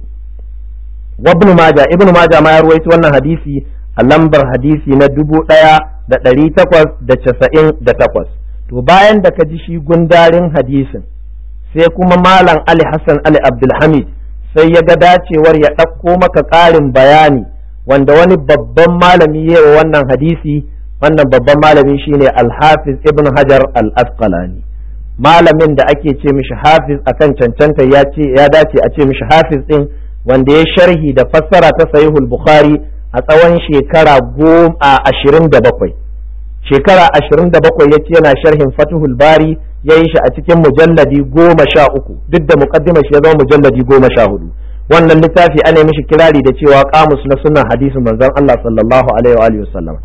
wa ibn maja ibn maja ma ya ruwaito wannan hadisi a lambar hadisi na dubu ɗaya da ɗari takwas da casa'in da takwas to bayan da ka ji shi gundarin hadisin sai kuma malam ali hassan ali abdulhamid sai ya ga dacewar ya ɗauko maka ƙarin bayani wanda wani babban malami ya wa wannan hadisi wannan babban malami shine alhafiz ibn hajar al-asqalani malamin da ake ce mishi hafiz akan cancanta ya ce ya dace a ce mishi hafiz din wanda ya sharhi da fassara ta sahihul bukhari a tsawon shekara goma ashirin da bakwai shekara ashirin da bakwai ya ce yana sharhin fatuhul bari ya yi shi a cikin mujalladi goma sha uku duk da muqaddima shi ya zama mujalladi goma sha hudu wannan littafi ana mishi kirari da cewa kamus na sunan hadisin manzon Allah sallallahu alaihi wa alihi wasallam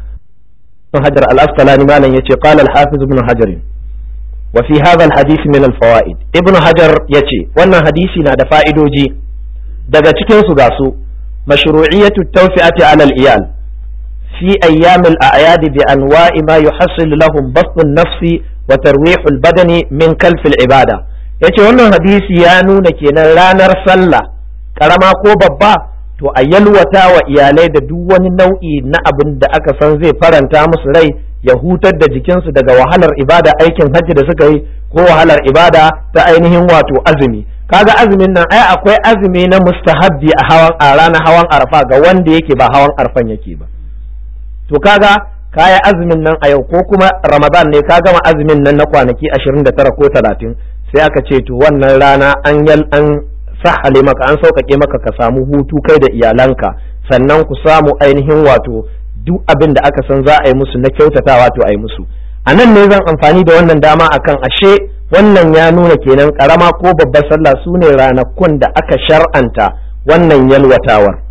hajar al-asqalani malam yace qala al-hafiz ibn hajar wa fi hadha al-hadith min al-fawaid ibn hajar yace wannan hadisi na da fa'idoji daga cikin su ga su mashru'iyyatu tawfi'ati 'ala al-iyal fi ayyam al-a'yad bi anwa'i ma yuhassil lahum basth an-nafsi wa tarwih al-badani min kalf al-ibada yace wannan hadisi ya nuna kenan ranar sallah karama ko babba to a yalwata wa iyalai da duk wani nau'i na abin da aka san zai faranta musu rai ya hutar da jikinsu daga wahalar ibada aikin hajji da suka yi ko wahalar ibada ta ainihin wato azumi kaga azumin nan ai akwai azumi na mustahabbi a hawan a ranar hawan arfa ga wanda yake ba hawan arfan yake ba to kaga kaya azumin nan a yau ko kuma ramadan ne ka gama azumin nan na kwanaki 29 ko 30 sai aka ce to wannan rana an yal an sahale maka an sauƙaƙe maka ka samu hutu kai da iyalanka sannan ku samu ainihin wato duk abin da aka san za a yi musu na kyautatawa to a yi musu a nan ne zan amfani da wannan dama akan ashe wannan ya nuna kenan karama ko babbar sallah su ne ranakun da aka shar'anta wannan yalwatawar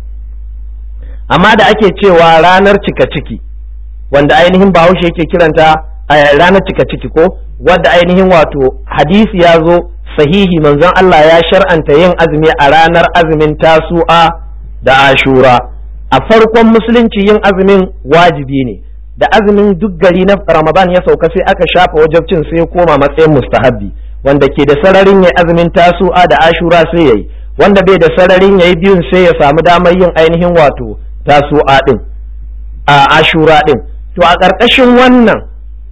amma da ake cewa ranar cika ciki wanda ainihin bahaushe yake kiranta ranar cika ciki ko wadda ainihin wato hadisi ya zo sahihi manzon Allah ya shar'anta yin azumi a ranar azumin tasu'a da ashura a farkon musulunci yin azumin wajibi ne da azumin duk gari na ramadan ya sauka sai aka shafa wajabcin sai koma matsayin mustahabbi wanda ke da sararin yayi azumin tasu'a da ashura sai yayi wanda bai da sararin yayi biyun sai ya samu damar yin ainihin wato tasu'a din a ashura din to a ƙarƙashin wannan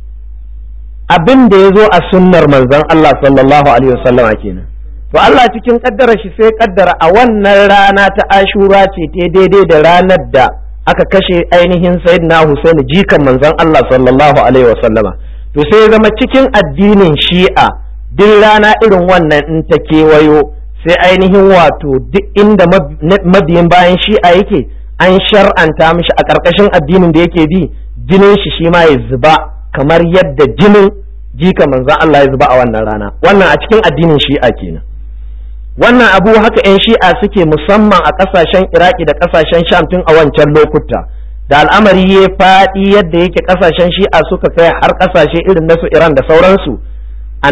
abin da ya zo a sunnar manzon Allah sallallahu alaihi wasallama kenan to Allah cikin kaddara shi sai kaddara a wannan rana ta ashura ce ta daidai da ranar da aka kashe ainihin sayyidina Husaini jikan manzon Allah sallallahu alaihi wasallama to sai ya zama cikin addinin shi'a duk rana irin wannan in ta kewayo sai ainihin wato duk inda mabiyin bayan shi'a yake an shar'anta mishi a ƙarƙashin addinin da yake bi jinin shi shi ma ya zuba kamar yadda jinin jika manzan Allah ya zuba a wannan rana wannan a cikin addinin shi'a kenan wannan abu haka 'yan shi'a suke musamman a ƙasashen iraki da ƙasashen sham tun a wancan lokuta da al'amari ya faɗi yadda yake ƙasashen shi'a suka kai har ƙasashe irin na su iran da sauransu a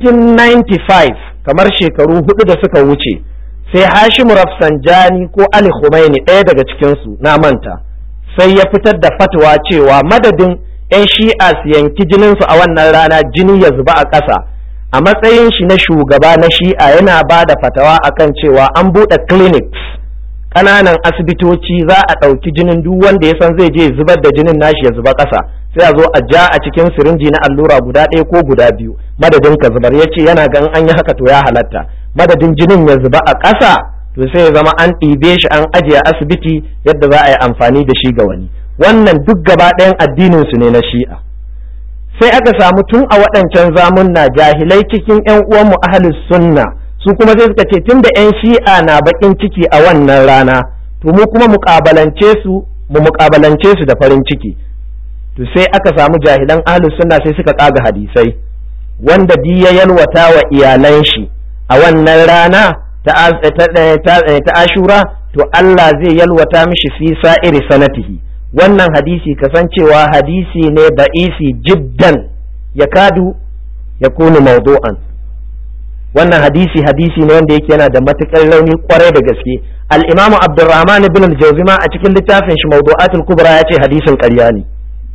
1995 kamar shekaru hudu da suka wuce sai hashim rafsanjani ko ali khumaini ɗaya daga cikinsu na manta sai ya fitar da fatwa cewa madadin 'yan shi'a su yanki jininsu a wannan rana jini ya zuba a ƙasa a matsayin shi na shugaba na shi'a yana ba da fatawa akan cewa an buɗe clinics ƙananan asibitoci za a ɗauki jinin duk wanda ya san zai je zubar da jinin nashi ya zuba ƙasa sai a zo a ja a cikin sirinji na allura guda ɗaya ko guda biyu madadin ka zubar ya ce yana gan an yi haka to ya halatta madadin jinin ya zuba a ƙasa to sai ya zama an ɗibe shi an ajiye asibiti yadda za a yi amfani da shi ga wani wannan duk gaba ɗayan addinin su ne na shi'a sai aka samu tun a waɗancan zamunna jahilai cikin ƴan uwanmu ahlus sunna su kuma sai suka ce tunda ƴan shi'a na baƙin ciki a wannan rana to mu kuma muƙabalance su mu muƙabalance su da farin ciki to sai aka samu jahilan ahlus sunna sai suka ƙaga hadisai wanda di ya yalwata wa iyalan shi a wannan rana ta ashura to Allah zai yalwata mishi fi sa'iri sanatihi wannan hadisi kasancewa hadisi ne da'isi jiddan ya kadu ya kunu mawdu'an wannan hadisi hadisi ne wanda yake yana da matukar rauni kwarai da gaske al-imam abdurrahman ibn al-jawzima a cikin littafin shi mawdu'atul kubra ya ce hadisin ƙarya ne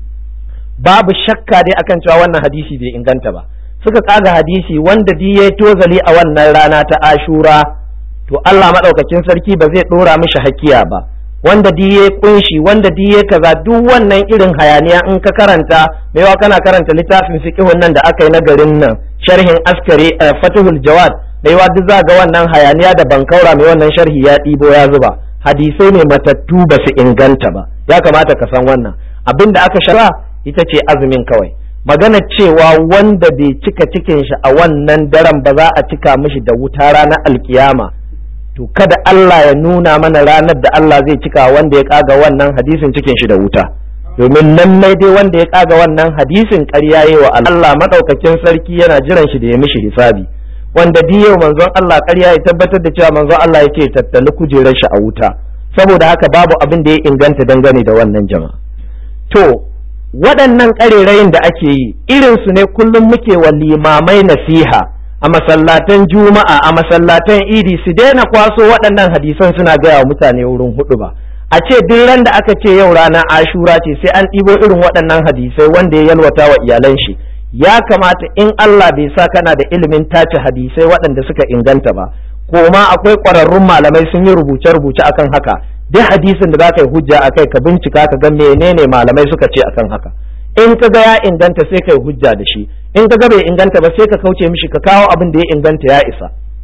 babu shakka dai akan cewa wannan hadisi bai inganta ba suka kaga hadisi wanda di ya tozali a wannan rana ta ashura to Allah madaukakin sarki ba zai dora mishi hakiya ba wanda di ya kunshi wanda di ya kaza duk wannan irin hayaniya in ka karanta maiwa kana karanta littafin fiqhun nan da aka yi na garin nan sharhin askari fatuhul jawad maiwa duk za ga wannan hayaniya da bankaura mai wannan sharhi ya ɗibo ya zuba hadisai ne matattu ba su inganta ba ya kamata ka san wannan abin da aka shara ita ce azumin kawai magana cewa wanda bai cika cikin shi a wannan daren ba za a cika mishi da wuta ranar alkiyama to kada Allah ya nuna mana ranar da Allah zai cika wanda ya kaga wannan hadisin cikin shi da wuta domin lallai dai wanda ya kaga wannan hadisin ƙarya yi wa Allah madaukakin sarki yana jiran shi da ya mishi hisabi wanda yau manzon Allah ƙarya ya tabbatar da cewa manzon Allah ya ce tattali kujerar shi a wuta saboda haka babu abin da ya inganta dangane da wannan jama'a to waɗannan ƙarerayin da ake yi irinsu ne kullum muke wa limamai nasiha a masallatan juma'a a masallatan idi su daina kwaso waɗannan hadisan suna gaya wa mutane wurin hudu ba a ce duk ran da aka ce yau ranar ashura ce sai an ɗibo irin waɗannan hadisai wanda ya yalwata wa iyalan shi ya kamata in Allah bai sa kana da ilimin tace hadisai waɗanda suka inganta ba ko ma akwai ƙwararrun malamai sun yi rubuce-rubuce akan haka duk hadisin da za ka yi hujja a kai ka bincika ka ga menene malamai suka ce akan haka in ka ga ya inganta sai ka yi hujja da shi in ka ga bai inganta ba sai ka kauce mishi ka kawo abin da ya inganta ya isa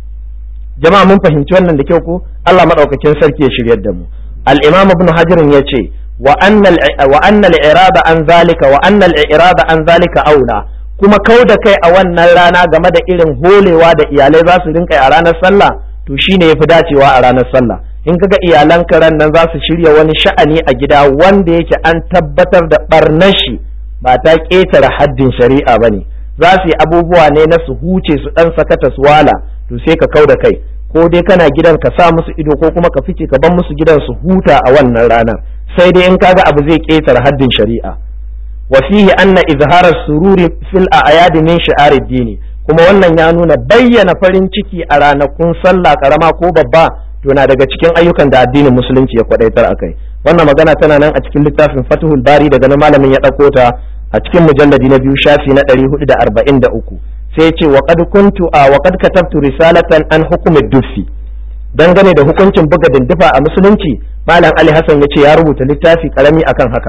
jama'a mun fahimci wannan da kyau ko Allah madaukakin sarki ya shiryar da mu al-imam ibn hajar ya ce wa anna wa anna al-irada an zalika wa anna al-irada an zalika aula kuma kau da kai a wannan rana game da irin holewa da iyalai za su rinka a ranar sallah to shine yafi dacewa a ranar sallah in kaga iyalan ran nan za su shirya wani sha'ani a gida wanda yake an tabbatar da barnar shi ba ta ƙetare haddin shari'a ba ne za su yi abubuwa ne na su huce su ɗan sakata su wala to sai ka kau da kai ko dai kana gidan ka sa musu ido ko kuma ka fice ka bar musu gidan su huta a wannan ranar sai dai in kaga abu zai ƙetare haddin shari'a wa fihi anna izharar sururi fil a'yad min shi'arid dini kuma wannan ya nuna bayyana farin ciki a ranakun sallah karama ko babba to na daga cikin ayyukan da addinin musulunci ya kwadaitar akai wannan magana tana nan a cikin littafin Fathul Bari daga nan malamin ya dauko ta a cikin mujalladi na biyu shafi na 443 sai ce wa qad kuntu a wa qad katabtu risalatan an hukm ad-duffi dangane da hukuncin buga dindifa a musulunci malam Ali Hassan ya ce ya rubuta littafi karami akan haka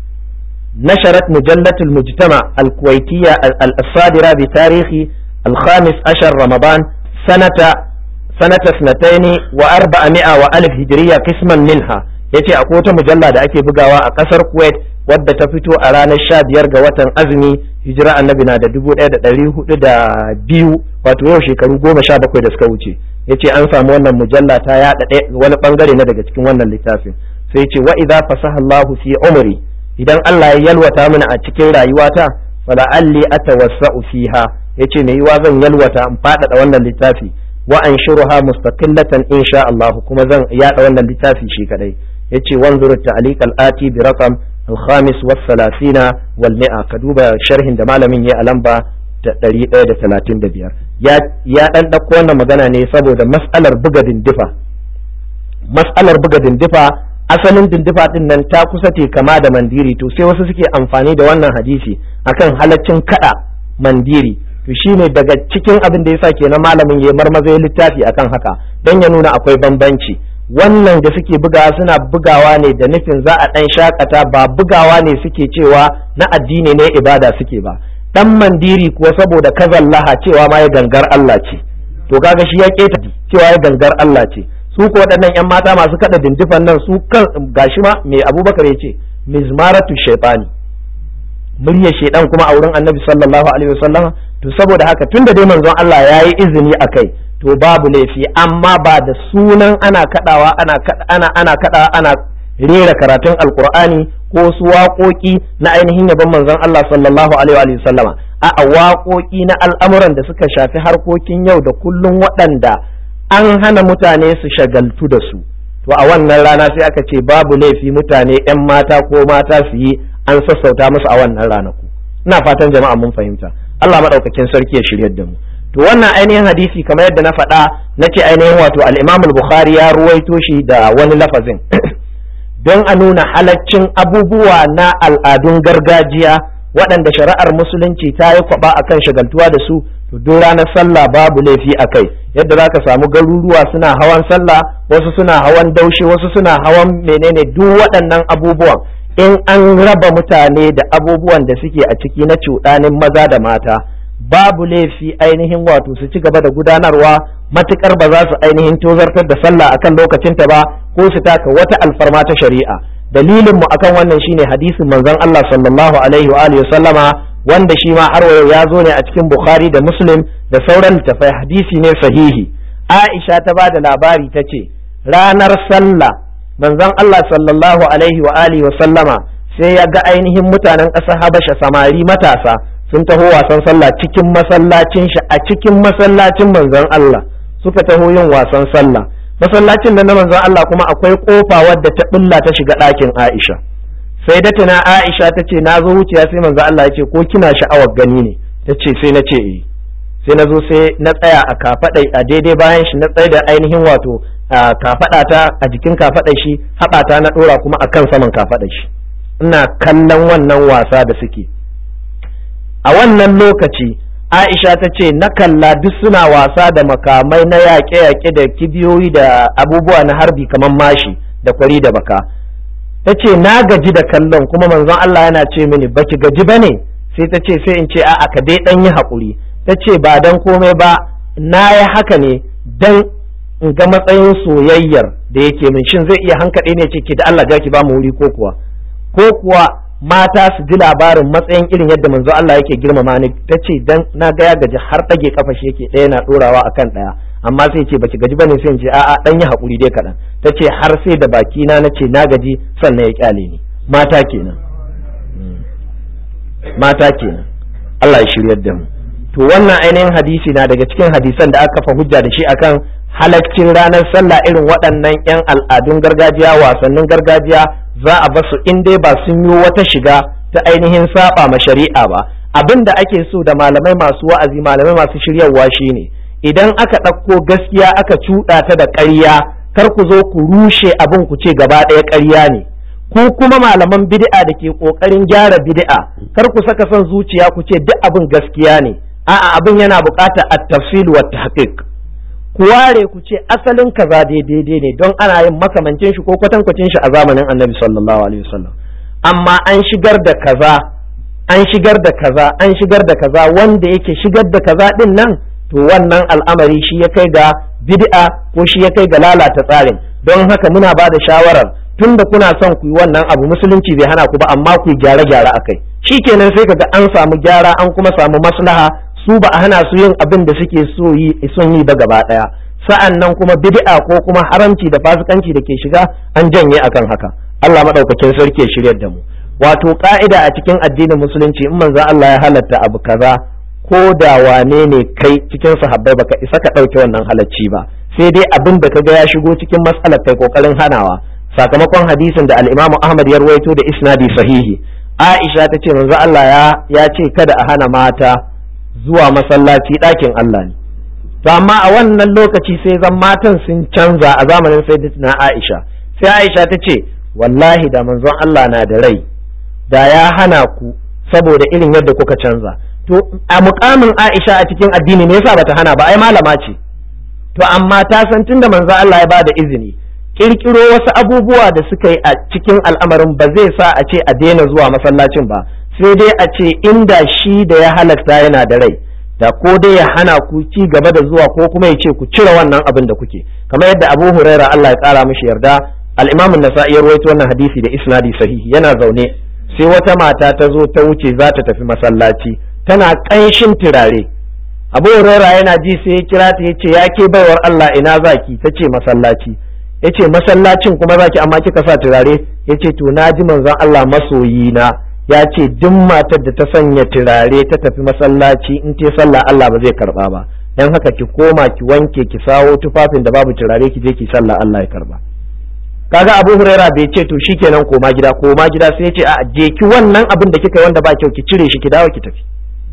نشرت مجلة المجتمع الكويتية الصادرة بتاريخ الخامس عشر رمضان سنة سنة اثنتين وأربعمائة وألف هجرية قسما منها yace akwai wata mujalla da ake bugawa a kasar Kuwait wadda ta fito a ranar sha biyar ga watan azumi hijira annabi na da dubu ɗaya da ɗari hudu da biyu wato yau shekaru goma sha bakwai da suka wuce yace an samu wannan mujalla ta yaɗa wani bangare na daga cikin wannan littafin sai yace wa idza fasaha Allahu fi umri idan Allah ya yalwata mini a cikin rayuwata fala alli atawassa'u fiha yace me yiwa zan yalwata in faɗaɗa wannan littafi wa anshuruha mustaqillatan insha Allah kuma zan yada wannan littafi shi kadai yace wanzur ta'liq al-ati bi raqam al-khamis wa thalathina wal mi'a ka duba sharhin da malamin ya alamba ta 135 ya ya dan dauko wannan magana ne saboda mas'alar buga dindifa mas'alar buga dindifa asalin dindifa din nan ta kusa te kama da mandiri to sai wasu suke amfani da wannan hadisi akan halaccin kada mandiri to shine daga cikin abin da yasa kenan malamin ya marmaza ya littafi akan haka don ya nuna akwai bambanci wannan da suke bugawa suna bugawa ne da nufin za a dan shakata ba bugawa ne suke cewa na addini ne ibada suke ba dan mandiri kuwa saboda kazallaha cewa ma ya gangar Allah ce to kaga shi ya keta cewa ya gangar Allah ce su ko waɗannan 'yan mata masu kaɗa dindifan nan su kan gashi ma mai abubakar ya ce mizmaratu shaitani muryar shaidan kuma a wurin annabi sallallahu alaihi wasallam to saboda haka tunda dai manzon Allah ya yi izini a kai to babu laifi amma ba da sunan ana kaɗawa ana ana ana kaɗawa ana rera karatun alkur'ani ko su waƙoƙi na ainihin yabon manzon Allah sallallahu alaihi wasallama a waƙoƙi na al'amuran da suka shafi harkokin yau da kullum waɗanda an hana mutane su shagaltu da su to a wannan rana sai aka ce babu laifi mutane 'yan mata ko mata su yi an sassauta musu a wannan ranaku ina fatan jama'a mun fahimta Allah madaukakin sarki ya shiryar da mu to wannan ainihin hadisi kamar yadda na faɗa na ce ainihin wato al-Imam al-Bukhari ya ruwaito shi da wani lafazin don a nuna halaccin abubuwa na al'adun gargajiya waɗanda shari'ar musulunci ta yi kwaba akan shagaltuwa da su to duk ranar sallah babu laifi a kai yadda za ka samu garuruwa suna hawan sallah wasu suna hawan daushe wasu suna hawan menene duk waɗannan abubuwan in an raba mutane da abubuwan da suke a ciki na cuɗanin maza da mata babu laifi ainihin wato su ci gaba da gudanarwa matukar ba za su ainihin tozartar da sallah akan lokacinta ba ko su taka wata alfarma ta shari'a dalilin mu akan wannan shine hadisin manzon Allah sallallahu alaihi wa alihi sallama wanda shi ma har ya zo ne a cikin Bukhari da Muslim da sauran littafai hadisi ne sahihi Aisha ta ba da labari ta ce ranar sallah manzon Allah sallallahu alaihi wa alihi wa sallama sai ya ga ainihin mutanen ƙasar Habasha samari matasa sun taho wasan sallah cikin masallacin shi a cikin masallacin manzon Allah suka taho yin wasan sallah masallacin da na manzon Allah kuma akwai kofa wadda ta bulla ta shiga ɗakin Aisha sai da tana Aisha ta ce na zo wuciya sai manzon Allah ya ce ko kina sha'awar gani ne ta ce sai na ce eh sai na zo sai na tsaya a kafaɗa a daidai bayan shi na tsaye da ainihin wato kafaɗa ta a jikin kafaɗa shi haɓata na ɗora kuma akan saman kafaɗa shi ina kallon wannan wasa da suke a wannan lokaci Aisha ta ce na kalla duk suna wasa da makamai na yaƙe-yaƙe da kibiyoyi da abubuwa na harbi kamar mashi da kwari da baka ta ce na gaji da kallon kuma manzon Allah yana ce mini baki gaji ba ne sai ta ce sai in ce a'a ka dai ɗan yi haƙuri ta ce ba dan komai ba na yi haka ne dan in ga matsayin soyayyar da yake min shin zai iya hankaɗe ne ce ke da Allah ja ki ba mu wuri ko kuwa ko kuwa mata su ji labarin matsayin irin yadda manzo Allah yake girmama ni ta ce dan na ga ya gaji har ɗage kafa shi yake ɗaya na ɗorawa akan ɗaya amma sai ce baki gaji bane sai in ce a'a dan yi hakuri dai kaɗan ta ce har sai da baki na na ce na gaji sannan ya kyale ni mata kenan mata kenan Allah ya shiryar da mu to wannan ainihin hadisi na daga cikin hadisan da aka kafa hujja da shi akan halaccin ranar sallah irin waɗannan 'yan al'adun gargajiya wasannin gargajiya za a basu in dai ba sun yi wata shiga ta ainihin saba ma shari'a ba abin da ake so da malamai masu wa'azi malamai masu shiryarwa shine idan aka ɗauko gaskiya aka cuɗa ta da ƙarya kar ku zo ku rushe abin ku ce gaba ɗaya ƙarya ne ku kuma malaman bid'a da ke ƙoƙarin gyara bid'a kar ku saka son zuciya ku ce duk abin gaskiya ne a'a abin yana buƙatar at-tafsil wa tahqiq ku ware ku ce asalin kaza daidai ne don ana yin makamancin shi ko kwatankwacin shi a zamanin annabi sallallahu alaihi wasallam amma an shigar da kaza an shigar da kaza an shigar da kaza wanda yake shigar da kaza din nan to wannan al'amari shi ya kai ga bid'a ko shi ya kai ga lalata tsarin don haka muna ba da shawarar tunda kuna son ku yi wannan abu musulunci bai hana ku ba amma ku yi gyare-gyare akai shikenan sai kaga an samu gyara an kuma samu maslaha su ba a hana su yin abin da suke so yi son yi ba gaba daya sa'an nan kuma bid'a ko kuma haramci da fasikanci da ke shiga an janye akan haka Allah madaukakin sarki ya shiryar da mu wato ka'ida a cikin addinin musulunci in manzo Allah ya halatta abu kaza ko da wane ne kai cikin sahabbai baka isa ka dauke wannan halacci ba sai dai abin da kaga ya shigo cikin matsalar kai kokarin hanawa sakamakon hadisin da al-Imam Ahmad ya rawaito da isnadi sahihi Aisha ta ce manzo Allah ya ya ce kada a hana mata zuwa masallaci ɗakin Allah ne. To amma a wannan lokaci sai zan matan sun canza a zamanin Sayyidatina Aisha. Sai Aisha ta ce, wallahi da manzon Allah na da rai, da ya hana ku saboda irin yadda kuka canza. To a mukamin Aisha a cikin addini me yasa bata hana ba ai malama ce. To amma ta san tunda manzon Allah ya bada izini, kirkiro wasu abubuwa da suka yi a cikin al'amarin ba zai sa a ce a daina zuwa masallacin ba. sai dai a ce inda shi da ya halatta yana da rai da ko dai ya hana ku ci gaba da zuwa ko kuma ya ce ku cire wannan abin da kuke kamar yadda Abu Huraira Allah ya kara mishi yarda al-Imam an-Nasa'i ya rawaito wannan hadisi da isnadi sahihi yana zaune sai wata mata ta zo ta wuce za ta tafi masallaci tana ƙanshin turare Abu Huraira yana ji sai ya kira ta yace ya ke baiwar Allah ina zaki ta ce masallaci yace masallacin kuma zaki amma kika sa turare yace to na ji manzon Allah masoyi na ya ce duk matar da ta sanya turare ta tafi masallaci in ce sallah Allah ba zai karba ba dan haka ki koma ki wanke ki sawo tufafin da babu turare ki je ki sallah Allah ya karba kaga Abu Huraira bai ce to shikenan koma gida koma gida sai ya ce a je ki wannan abin da kika yi wanda ba kyau ki cire shi ki dawo ki tafi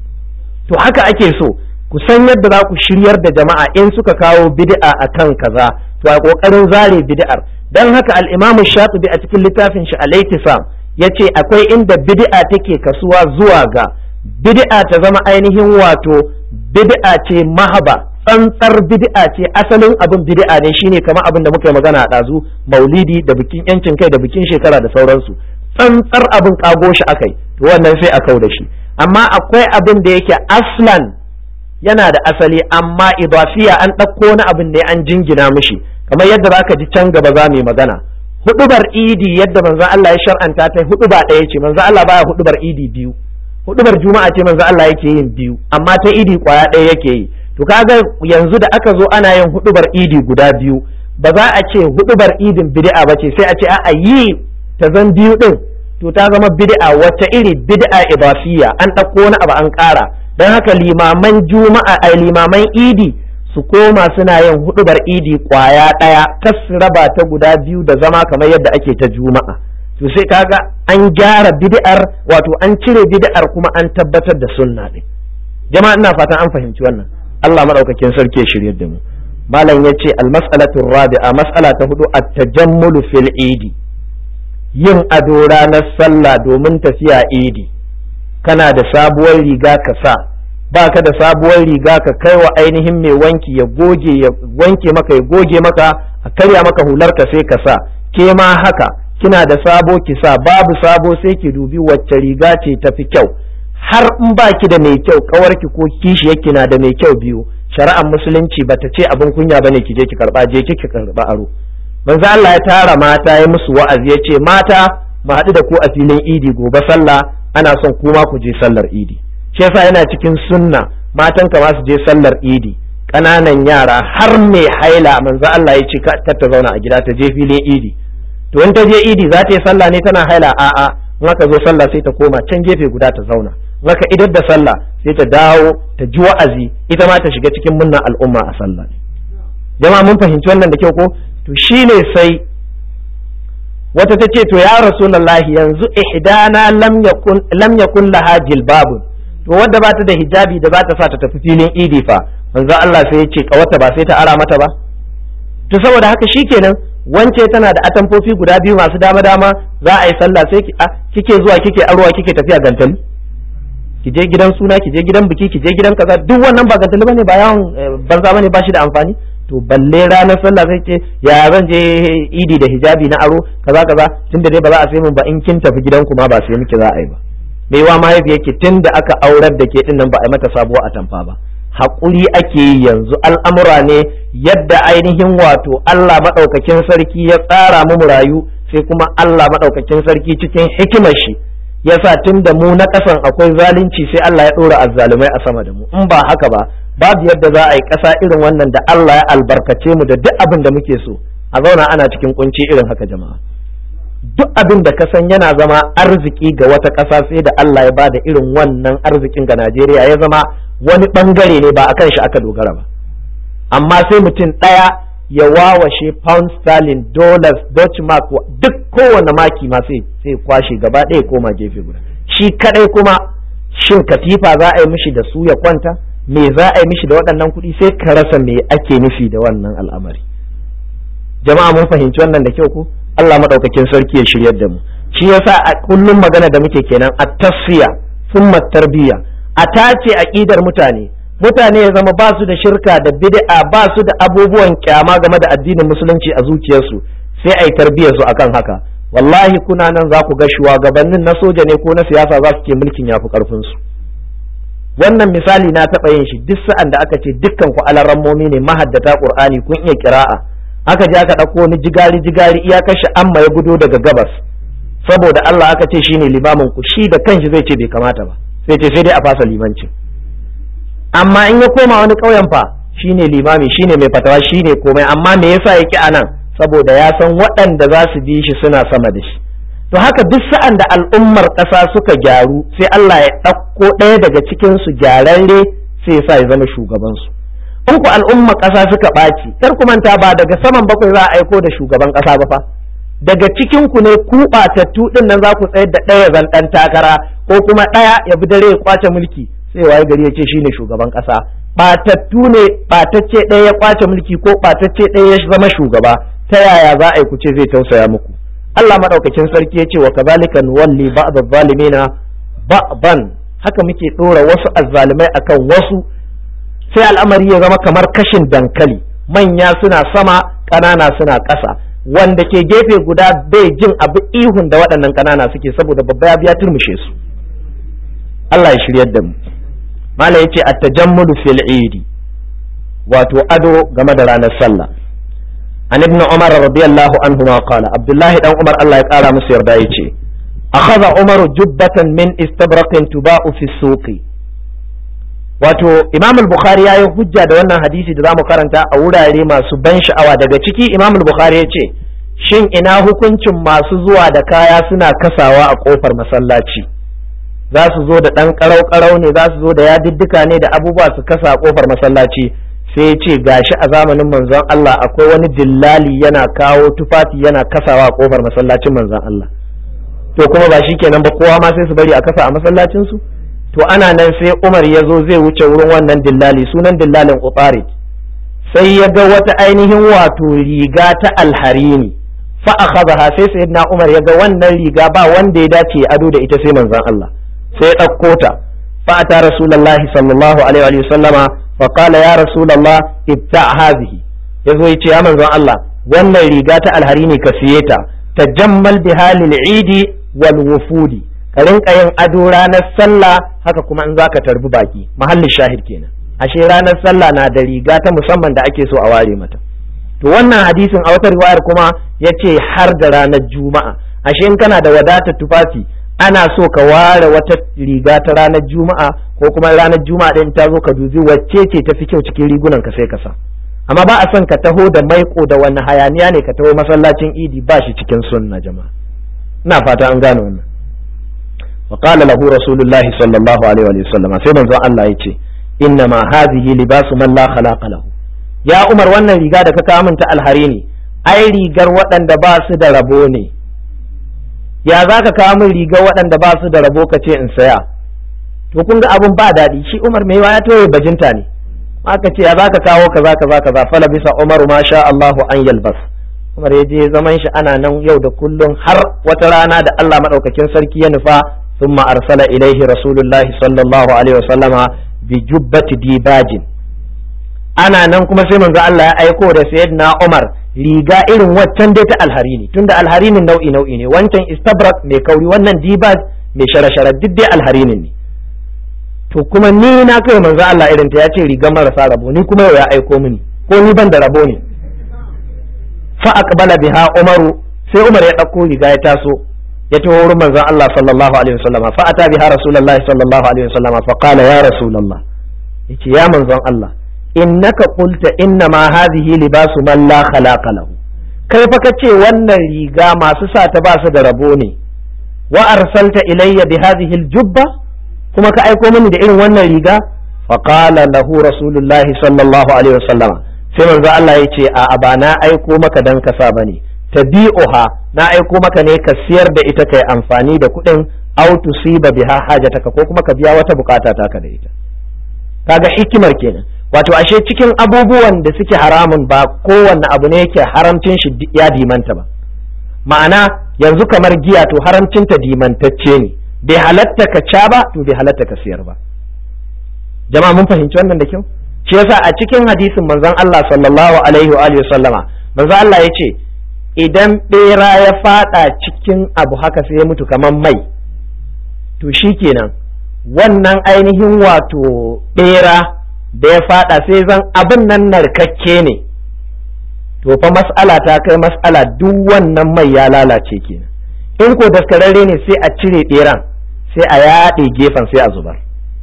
to haka ake so ku san yadda za ku shiryar da jama'a in suka kawo bid'a akan kaza to a kokarin zare bid'ar dan haka al-Imam Shatibi a cikin littafin shi Al-Ittisam yace akwai inda bid'a take kasuwa zuwa ga bid'a ta zama ainihin wato bid'a ce mahaba tsantsar bid'a ce asalin abin bid'a ne shine kamar abin da muka yi magana a ɗazu maulidi da bikin yancin kai da bikin shekara da sauransu tsantsar abin kago shi akai to wannan sai a kau da shi amma akwai abin da yake aslan yana da asali amma idafiya an ɗauko wani abin ne an jingina mishi kamar yadda zaka ji can gaba za mu yi magana hudubar idi yadda manzon Allah ya shar'anta ta huduba ɗaya ce manzon Allah baya hudubar idi biyu hudubar juma'a ce manzon Allah yake yin biyu amma ta idi kwaya ɗaya yake yi to kaga yanzu da aka zo ana yin hudubar idi guda biyu ba za a ce hudubar idin bid'a ba ce sai a ce a yi ta zan biyu din to ta zama bid'a wata iri bid'a idafiya an ɗauko wani abu an ƙara don haka limaman juma'a ai limaman idi su koma suna yin hudubar idi kwaya ɗaya kas su raba ta guda biyu da zama kamar yadda ake ta juma'a to sai kaga an gyara bid'ar wato an cire bid'ar kuma an tabbatar da sunna ɗin jama'a ina fatan an fahimci wannan Allah madaukakin sarki ya shiryar da mu malam yace al-mas'alatu rabi'a mas'ala ta hudu at-tajammulu fil idi yin ado ranar sallah domin tafiya idi kana da sabuwar riga ka sa ba ka da sabuwar riga ka kai wa ainihin mai wanki ya goge ya wanke maka ya goge maka a karya maka hular ka sai ka sa ke ma haka kina da sabo ki sa babu sabo sai ki dubi wacce riga ce tafi kyau har in ba ki da mai kyau kawarki ko kishi yake na da mai kyau biyu shari'ar musulunci bata ce abin kunya bane ki je ki karba je ki karba aro manzo Allah ya tara mata ya musu wa'azi ya ce mata mu haɗu da ku a filin idi gobe sallah ana son kuma ku je sallar idi shi yasa yana cikin sunna matan ka su je sallar idi ƙananan yara har mai haila manzo Allah ya ce kar ta zauna a gida ta je filin idi to in ta je idi za ta yi sallah ne tana haila a'a in aka zo sallah sai ta koma can gefe guda ta zauna in aka idar da sallah sai ta dawo ta ji wa'azi ita ma ta shiga cikin munnan al'umma a sallah jama'a mun fahimci wannan da kyau ko to shine sai wata ta ce to ya rasulullahi yanzu ihdana lam yakun lam yakun laha jilbabun to wadda ba ta da hijabi da za ta sa ta tafi filin idi fa manzo Allah sai ya ce kawata ba sai ta ara mata ba to saboda haka shikenan wance tana da atamfofi guda biyu masu dama dama za a yi sallah sai kike zuwa kike arwa kike tafiya gantali ki je gidan suna ki je gidan biki ki je gidan kaza duk wannan ba gantali bane ba yawon banza bane ba shi da amfani to balle ranar sallah sai ce ya zan je idi da hijabi na aro kaza kaza tunda dai ba za a sai mun ba in kin tafi gidan ku ma ba sai miki za a yi ba me yawa mahaifiyar ki tunda aka aurar da ke din nan ba a yi mata sabuwa a tamfa ba haƙuri ake yi yanzu al'amura ne yadda ainihin wato Allah maɗaukakin sarki ya tsara mu rayu sai kuma Allah maɗaukakin sarki cikin hikimar shi yasa tun da mu na ƙasan akwai zalunci sai Allah ya ɗora azzalumai a sama da mu in ba haka ba babu yadda za a yi ƙasa irin wannan da Allah ya albarkace mu da duk abin da muke so a zauna ana cikin kunci irin haka jama'a duk abin da ka san yana zama arziki ga wata ƙasa sai da Allah ya ba da irin wannan arzikin ga Najeriya ya zama wani ɓangare ne ba a kan shi aka dogara ba amma sai mutum ɗaya ya wawashe pound sterling dollars dutch mark duk kowane maki ma sai sai kwashe gaba ɗaya koma gefe guda shi kadai kuma shin katifa za a yi mishi da su ya kwanta me za a yi mishi da waɗannan kuɗi sai ka rasa me ake nufi da wannan al'amari jama'a mun fahimci wannan da kyau ko Allah madaukakin sarki ya shiryar da mu shi yasa a kullum magana da muke kenan at tasfiya thumma tarbiyya a tace aqidar mutane mutane ya zama ba su da shirka da bid'a ba su da abubuwan kyama game da addinin musulunci a zuciyarsu sai ai tarbiyyar su akan haka wallahi kuna nan za ku ga shugabannin na soja ne ko na siyasa za su ke mulkin yafi karfin su wannan misali na taɓa yin shi duk sa'an da aka ce dukkan ku alarammomi ne mahaddata qur'ani kun iya kira'a aka je aka ɗauko wani jigari jigari iya kashe amma ya gudo daga gabas saboda Allah aka ce shine limamin ku shi da kanshi zai ce bai kamata ba sai ce sai dai a fasa limancin amma in ya koma wani ƙauyen fa shine limami shine mai fatawa shine komai amma me yasa ya ki anan saboda ya san waɗanda za su bi shi suna sama da shi to haka duk sa'an da al'ummar ƙasa suka gyaru sai Allah ya ɗauko ɗaya daga cikin su gyararre sai ya sa ya zama shugabansu in ku al'ummar ƙasa suka ɓaci kar ku manta ba daga saman bakwai za a aiko da shugaban ƙasa ba fa daga cikin ku ne ku batattu din nan za ku tsayar da ɗaya zan ɗan takara ko kuma ɗaya ya bi dare ya kwace mulki sai waye gari ya ce shine shugaban ƙasa batattu ne batacce ɗaya ya kwace mulki ko batacce ɗaya ya zama shugaba ta yaya za a yi ku ce zai tausaya muku Allah madaukakin sarki ya ce wa kazalika nuwalli ba'd adh-dhalimina ba'dan haka muke ɗora wasu azzalimai akan wasu sai al'amari ya zama kamar kashin dankali manya suna sama ƙanana suna ƙasa wanda ke gefe guda bai jin abu ihun da waɗannan ƙanana suke saboda babba ya biya turmushe su Allah ya shiryar da mu mala yace at-tajammulu fil idi wato ado game da ranar sallah an ibn umar radiyallahu anhu ma qala abdullahi dan umar Allah ya kara musu yarda yace akhadha umar jubbatan min istabraqin tuba'u fi suqi wato imam al-bukhari yayi hujja da wannan hadisi da zamu karanta a wurare masu ban sha'awa daga ciki imam al-bukhari yace shin ina hukuncin masu zuwa da kaya suna kasawa a kofar masallaci za su zo da ɗan ƙarau-ƙarau ne za su zo da yadiddika ne da abubuwa su kasa a ƙofar masallaci sai ya ce gashi a zamanin manzon Allah akwai wani dillali yana kawo tufafi yana kasawa a ƙofar masallacin manzon Allah to kuma ba shi kenan ba kowa ma sai su bari a kasa a masallacin su to ana nan sai Umar ya zo zai wuce wurin wannan dillali sunan dillalin Ubarid sai ya ga wata ainihin wato riga ta alharini fa akhadha sai sayyidina Umar ya ga wannan riga ba wanda ya dace ya ado da ita sai manzon Allah sai ya ɗauko ta fa'ata rasulullahi sallallahu alaihi wa sallama fa qala ya rasulullah ibta hadhihi yazo yace ya manzon Allah wannan riga ta alhari ne ka siye ta tajammal bi halil idi wal wufudi ka rinka yin ado ranar sallah haka kuma in zaka tarbi baki mahallin shahid kenan ashe ranar sallah na da riga ta musamman da ake so a ware mata to wannan hadisin a wata riwayar kuma yace har da ranar juma'a ashe in kana da wadatar tufafi ana so ka ware wata riga ta ranar juma'a ko kuma ranar juma'a ɗin ta zo ka dubi wacce ce ta fi kyau cikin rigunan ka sai ka sa amma ba a son ka taho da maiko da wani hayaniya ne ka taho masallacin idi ba shi cikin sunna jama'a ina fata an gane wannan wa qala lahu rasulullahi sallallahu alaihi wa sallam sai manzon Allah ya ce inna ma hadhihi libasu man la khalaqa lahu ya umar wannan riga da ka kawo min ta alhari ne ai rigar waɗanda ba su da rabo ne ya za ka kawo min riga waɗanda ba su da rabo ka ce in saya to kun ga abun ba daɗi shi Umar mai ya toye bajinta ne aka ce ya za ka kawo kaza kaza kaza fala bisa Umar ma sha Allahu an yalbas Umar ya je zaman shi ana nan yau da kullum har wata rana da Allah madaukakin sarki ya nufa thumma arsala ilaihi rasulullahi sallallahu alaihi wasallama bi jubbati dibajin ana nan kuma sai manzo Allah ya aiko da sayyidina Umar riga irin waccan dai ta alharini tunda alharinin nau'i nau'i ne wancan istabrak mai kauri wannan dibaj mai shara-shara duk dai alharinin ne to kuma ni na kai manzo Allah irin ta yace riga marasa rabo ni kuma yau ya aiko mini ko ni ban da rabo ne fa aqbala biha umaru sai umar ya dauko riga ya taso ya taho wurin manzo Allah sallallahu alaihi wasallam fa ata biha rasulullahi sallallahu alaihi wasallam fa qala ya rasulullah yace ya manzon Allah innaka qulta inna ma hadhihi libasu man la khalaqa lahu kai fa kace wannan riga masu sa ta ba su da rabo ne wa arsalta ilayya bi hadhihi aljubba kuma ka aiko mini da irin wannan riga fa qala lahu rasulullahi sallallahu alaihi wasallam sai manzo Allah yace a ba na aiko maka dan ka sa bane tabi'uha na aiko maka ne ka siyar da ita kai amfani da kuɗin aw tusiba biha hajataka ko kuma ka biya wata bukata taka da ita kaga hikimar kenan wato ashe cikin abubuwan da suke haramun ba kowanne abu ne yake haramcin shi ya dimanta ba ma'ana yanzu kamar giya to haramcin ta dimantacce ne bai halatta ka ca ba to bai halatta ka siyar ba jama'a mun fahimci wannan da kyau shi yasa a cikin hadisin manzon Allah sallallahu alaihi wa alihi sallama manzon Allah yace idan bera ya fada cikin abu haka sai ya mutu kamar mai to shikenan wannan ainihin wato bera da ya fada sai zan abin nan narkakke ne to fa mas'ala ta kai mas'ala duk wannan mai ya lalace kenan in ko daskararre ne sai a cire beran sai a yaɗe gefen sai a zubar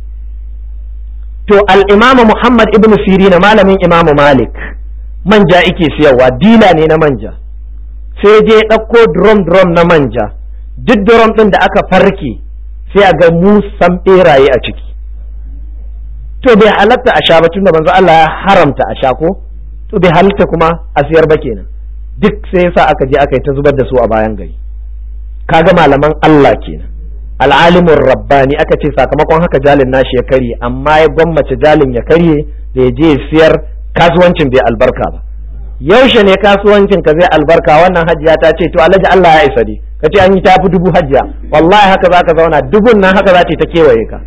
to al'imamu muhammad ibn sirina malamin imamu malik manja ike siyarwa dila ne na manja sai je ɗauko drum drum na manja duk drum ɗin da aka farke sai a ga musan ɓeraye a ciki to bai halatta a sha ba tunda manzo Allah ya haramta a sha ko to bai halatta kuma a siyar ba kenan duk sai yasa aka je aka yi ta zubar da su a bayan gari kaga malaman Allah kenan al'alimin rabbani aka ce sakamakon haka jalin nashi ya karye amma ya gwammace jalin ya karye da ya je ya siyar kasuwancin bai albarka ba yaushe ne kasuwancin ka zai albarka wannan hajiya ta ce to alhaji Allah ya isa dai ka ce an yi tafi dubu hajiya wallahi haka zaka zauna dubun nan haka za ta kewaye ka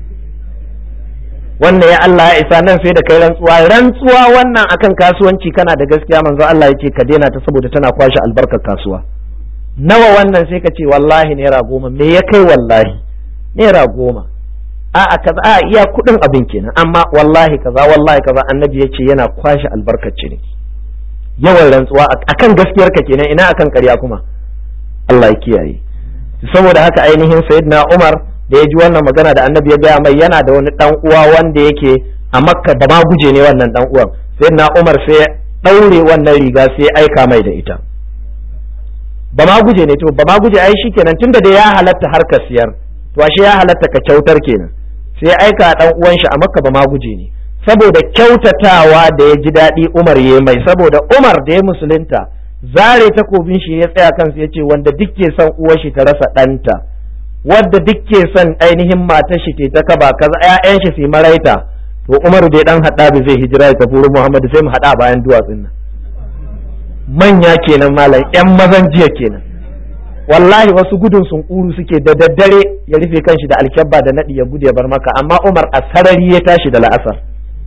wannan ya Allah ya isa nan sai da kai rantsuwa rantsuwa wannan akan kasuwanci kana da gaskiya manzo Allah yake ka daina ta saboda tana kwashe albarkar kasuwa nawa wannan sai ka ce wallahi naira goma me ya kai wallahi naira goma a a kaza a iya kudin abin kenan amma wallahi kaza wallahi kaza annabi yace yana kwashe albarkar ciniki yawan rantsuwa akan gaskiyar ka kenan ina akan ƙarya kuma Allah ya kiyaye saboda haka ainihin sayyidina Umar da ya ji wannan magana da annabi ya gaya mai yana da wani dan uwa wanda yake a makka da ma guje ne wannan dan uwan sayyidina Umar sai ya daure wannan riga sai ya aika mai da ita ba ma guje ne to ba ma guje ai shikenan tunda da ya halatta harkar siyar to ashe ya halatta ka kyautar kenan sai ya aika dan uwan shi a makka ba ma guje ne saboda kyautatawa da ya ji daɗi Umar ya mai saboda Umar da ya musulunta zare takobin shi ya tsaya kansa ya ce wanda duk ke son uwar shi ta rasa ɗanta wadda duk ke son ainihin matar shi ta kaba kaza ƴaƴan shi su maraita to Umar da dan hada bai zai hijira ya tafi wurin Muhammad sai mu hada bayan duwatsun nan manya kenan malam ƴan mazan jiya kenan wallahi wasu gudun sun kuru suke da daddare ya rufe kanshi da alkyabba da nadi ya gudu ya bar maka amma Umar a sarari ya tashi da la'asar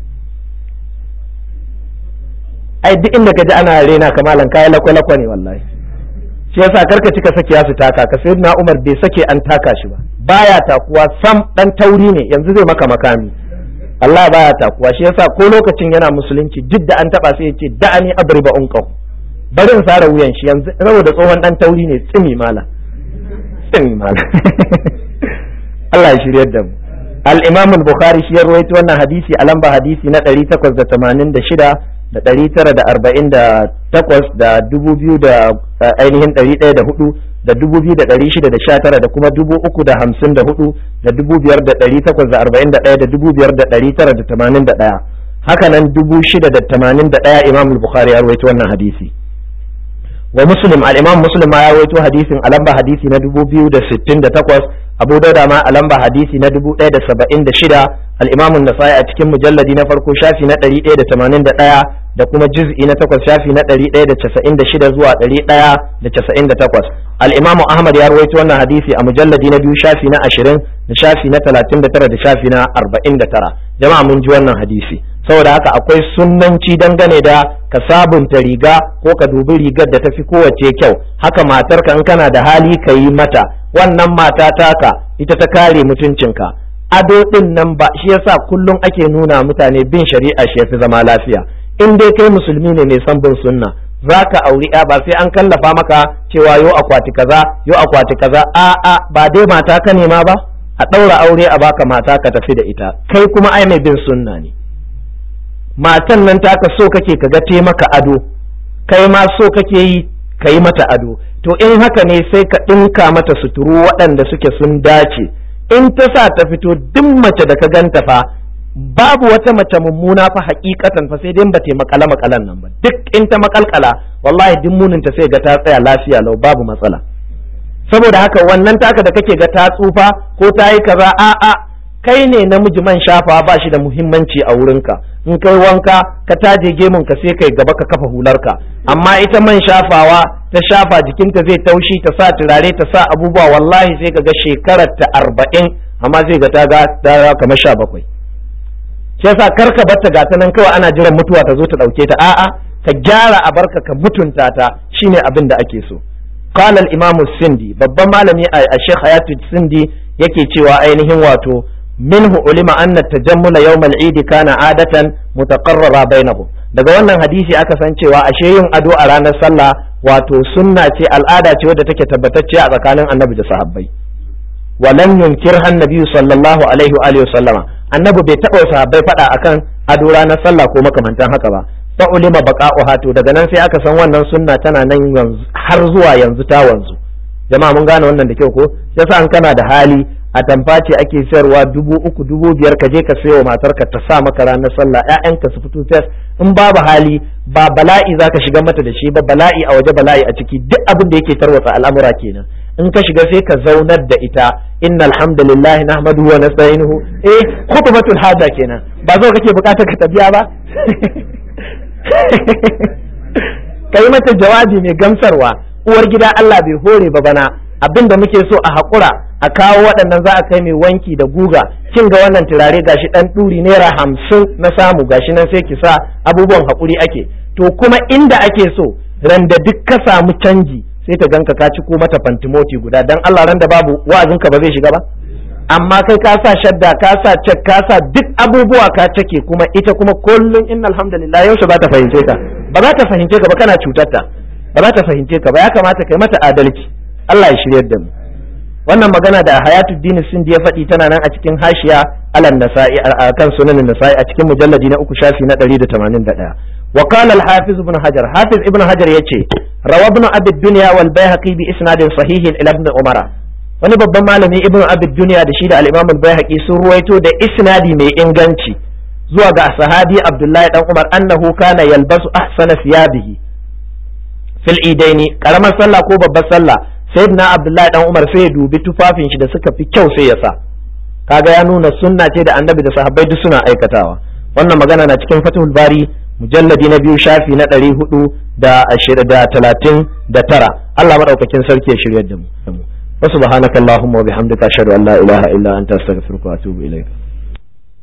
ai duk inda ka ji ana rena ka malam kai lakwa-lakwa ne wallahi shi yasa karka cika sake ya su taka ka sai na Umar bai sake an taka shi ba baya takuwa sam dan tauri ne yanzu zai maka makami Allah baya takuwa shi yasa ko lokacin yana musulunci duk da an taba sai ya ce da'ani abriba unqaw bari in sare wuyan shi yanzu saboda tsohon dan tauri ne tsimi mala tsimi mala Allah ya shiryar da mu al-Imam al-Bukhari shi ya rawaito wannan hadisi a lamba hadisi na 886 da ɗari tara da arba'in da takwas da dubu biyu da ainihin ɗari ɗaya da hudu da dubu biyu da ɗari shida da sha tara da kuma dubu uku da hamsin da hudu da dubu biyar da ɗari takwas da arba'in da ɗaya da dubu biyar da ɗari tara da tamanin da ɗaya haka nan dubu shida da tamanin da ɗaya imam bukhari ya rawaito wannan hadisi wa muslim al-imam muslim ma ya rawaito hadisin a lamba hadisi na dubu biyu da sittin da takwas abu dauda ma a lamba hadisi na dubu ɗaya da saba'in da shida al-imam nasai a cikin mujalladi na farko shafi na ɗari ɗaya da tamanin da ɗaya da kuma juz'i na takwas shafi na ɗari ɗaya da casa'in da shida zuwa ɗari ɗaya da casa'in da takwas al-imamu ahmad ya rawaito wannan hadisi a mujalladi na biyu shafi na ashirin da shafi na talatin da tara da shafi na arba'in da tara jama'a mun ji wannan hadisi saboda haka akwai sunnanci dangane da ka sabunta riga ko ka dubi rigar da tafi kowace kyau haka matarka in kana da hali ka yi mata wannan mata taka ita ta kare mutuncinka ado din nan ba shi yasa kullum ake nuna mutane bin shari'a shi yafi zama lafiya in dai kai musulmi ne mai son bin sunna za ka auri ya ba sai an kallafa maka cewa yo akwati kaza yo akwati kaza a a ba dai mata ka nema ba a ɗaura aure a baka mata ka tafi da ita kai kuma ai mai bin sunna ne matan nan taka so kake ka ga maka ado kai ma so kake yi ka yi mata ado to in haka ne sai ka ɗinka mata suturu waɗanda suke sun dace in ta sa ta fito duk mace da ka ganta fa babu wata mace mummuna fa hakikatan fa sai dai ba ta makala makalan nan ba duk in ta makalkala wallahi duk munin ta sai ga ta tsaya lafiya lau babu matsala saboda haka wannan taka da kake ga ta tsufa ko ta yi kaza a a kai ne namiji man shafa ba shi da muhimmanci a wurinka in kai wanka ka taje gemun ka sai kai gaba ka kafa hularka amma ita man shafawa ta shafa jikinta zai taushi ta sa turare ta sa abubuwa wallahi sai ka ga shekarar ta arba'in amma zai ga ta ga kamar sha bakwai shi yasa kar ka barta gata nan kawai ana jiran mutuwa ta zo ta dauke ta a'a ka gyara a barka ka mutunta ta shine abin da ake so qala al-imam sindi babban malami a Sheikh Hayatu Sindi yake cewa ainihin wato minhu ulima anna tajammula yawm al-eid kana adatan mutaqarrara bainahum daga wannan hadisi aka san cewa ashe yin ado a ranar sallah wato sunna ce al'ada ce wadda take tabbatacce a tsakanin annabi da sahabbai ولم ينكرها النبي صلى الله عليه وآله وسلم annabi bai taɓa sahabbai faɗa akan ado ranar sallah ko makamantan haka ba fa ulima baqa'uha to daga nan sai aka san wannan sunna tana nan yanzu har zuwa yanzu ta wanzu jama'a mun gane wannan da kyau ko yasa an kana da hali a tamfa ce ake sayarwa dubu uku dubu biyar ka je ka sayo matarka ta sa maka ranar sallah ƴaƴanka su fito fes in babu hali ba bala'i zaka shiga mata da shi ba bala'i a waje bala'i a ciki duk abin da yake tarwatsa al'amura kenan in ka shiga sai ka zaunar da ita inna alhamdulillahi nahmaduhu wa nasta'inuhu eh khutbatul haja kenan ba zo kake bukatar ka tabiya ba kai mata jawabi mai gamsarwa uwar gida Allah bai hore ba bana abin da muke so a haƙura a kawo waɗannan za a kai mai wanki da guga kin ga wannan turare gashi ɗan ɗuri naira hamsin na samu gashi nan sai ki sa abubuwan haƙuri ake to kuma inda ake so randa duk ka samu canji sai ta ganka ka ci ko mata fantimoti guda dan Allah randa babu wa'azinka ba zai shiga ba amma kai ka sa shadda ka sa cek ka sa duk abubuwa ka cake kuma ita kuma kullum inna alhamdulillah yaushe ba ta fahimce ka ba za ta fahimce ka ba kana cutarta ba za ta fahimce ka ba ya kamata kai mata adalci Allah ya shiryar da mu wannan magana da Hayatuddin Sindi ya faɗi tana nan a cikin hashiya alan nasa'i a kan sunanin nasa'i a cikin mujalladi na uku shafi na 181 wa qala al-hafiz ibn hajar hafiz ibn hajar yace rawa ibn abi dunya wal bayhaqi bi isnadin sahihin ila ibn umara wani babban malami ibn abi dunya da shi da al-imam al-bayhaqi sun ruwaito da isnadi mai inganci zuwa ga sahabi abdullahi dan umar annahu kana yalbasu ahsana thiyabihi fil idaini karamar sallah ko babbar sallah sayyidina abdullahi dan umar sai ya dubi tufafin shi da suka fi kyau sai ya sa kaga ya nuna sunna ce da annabi da sahabbai duk suna aikatawa wannan magana na cikin fatihul bari mujalladi na biyu shafi na ɗari hudu da ashirin da talatin da tara Allah maɗaukakin sarki ya shirya da mu wasu subhanakallahumma wa bihamdika ashhadu an la ilaha illa anta astaghfiruka wa atubu ilaik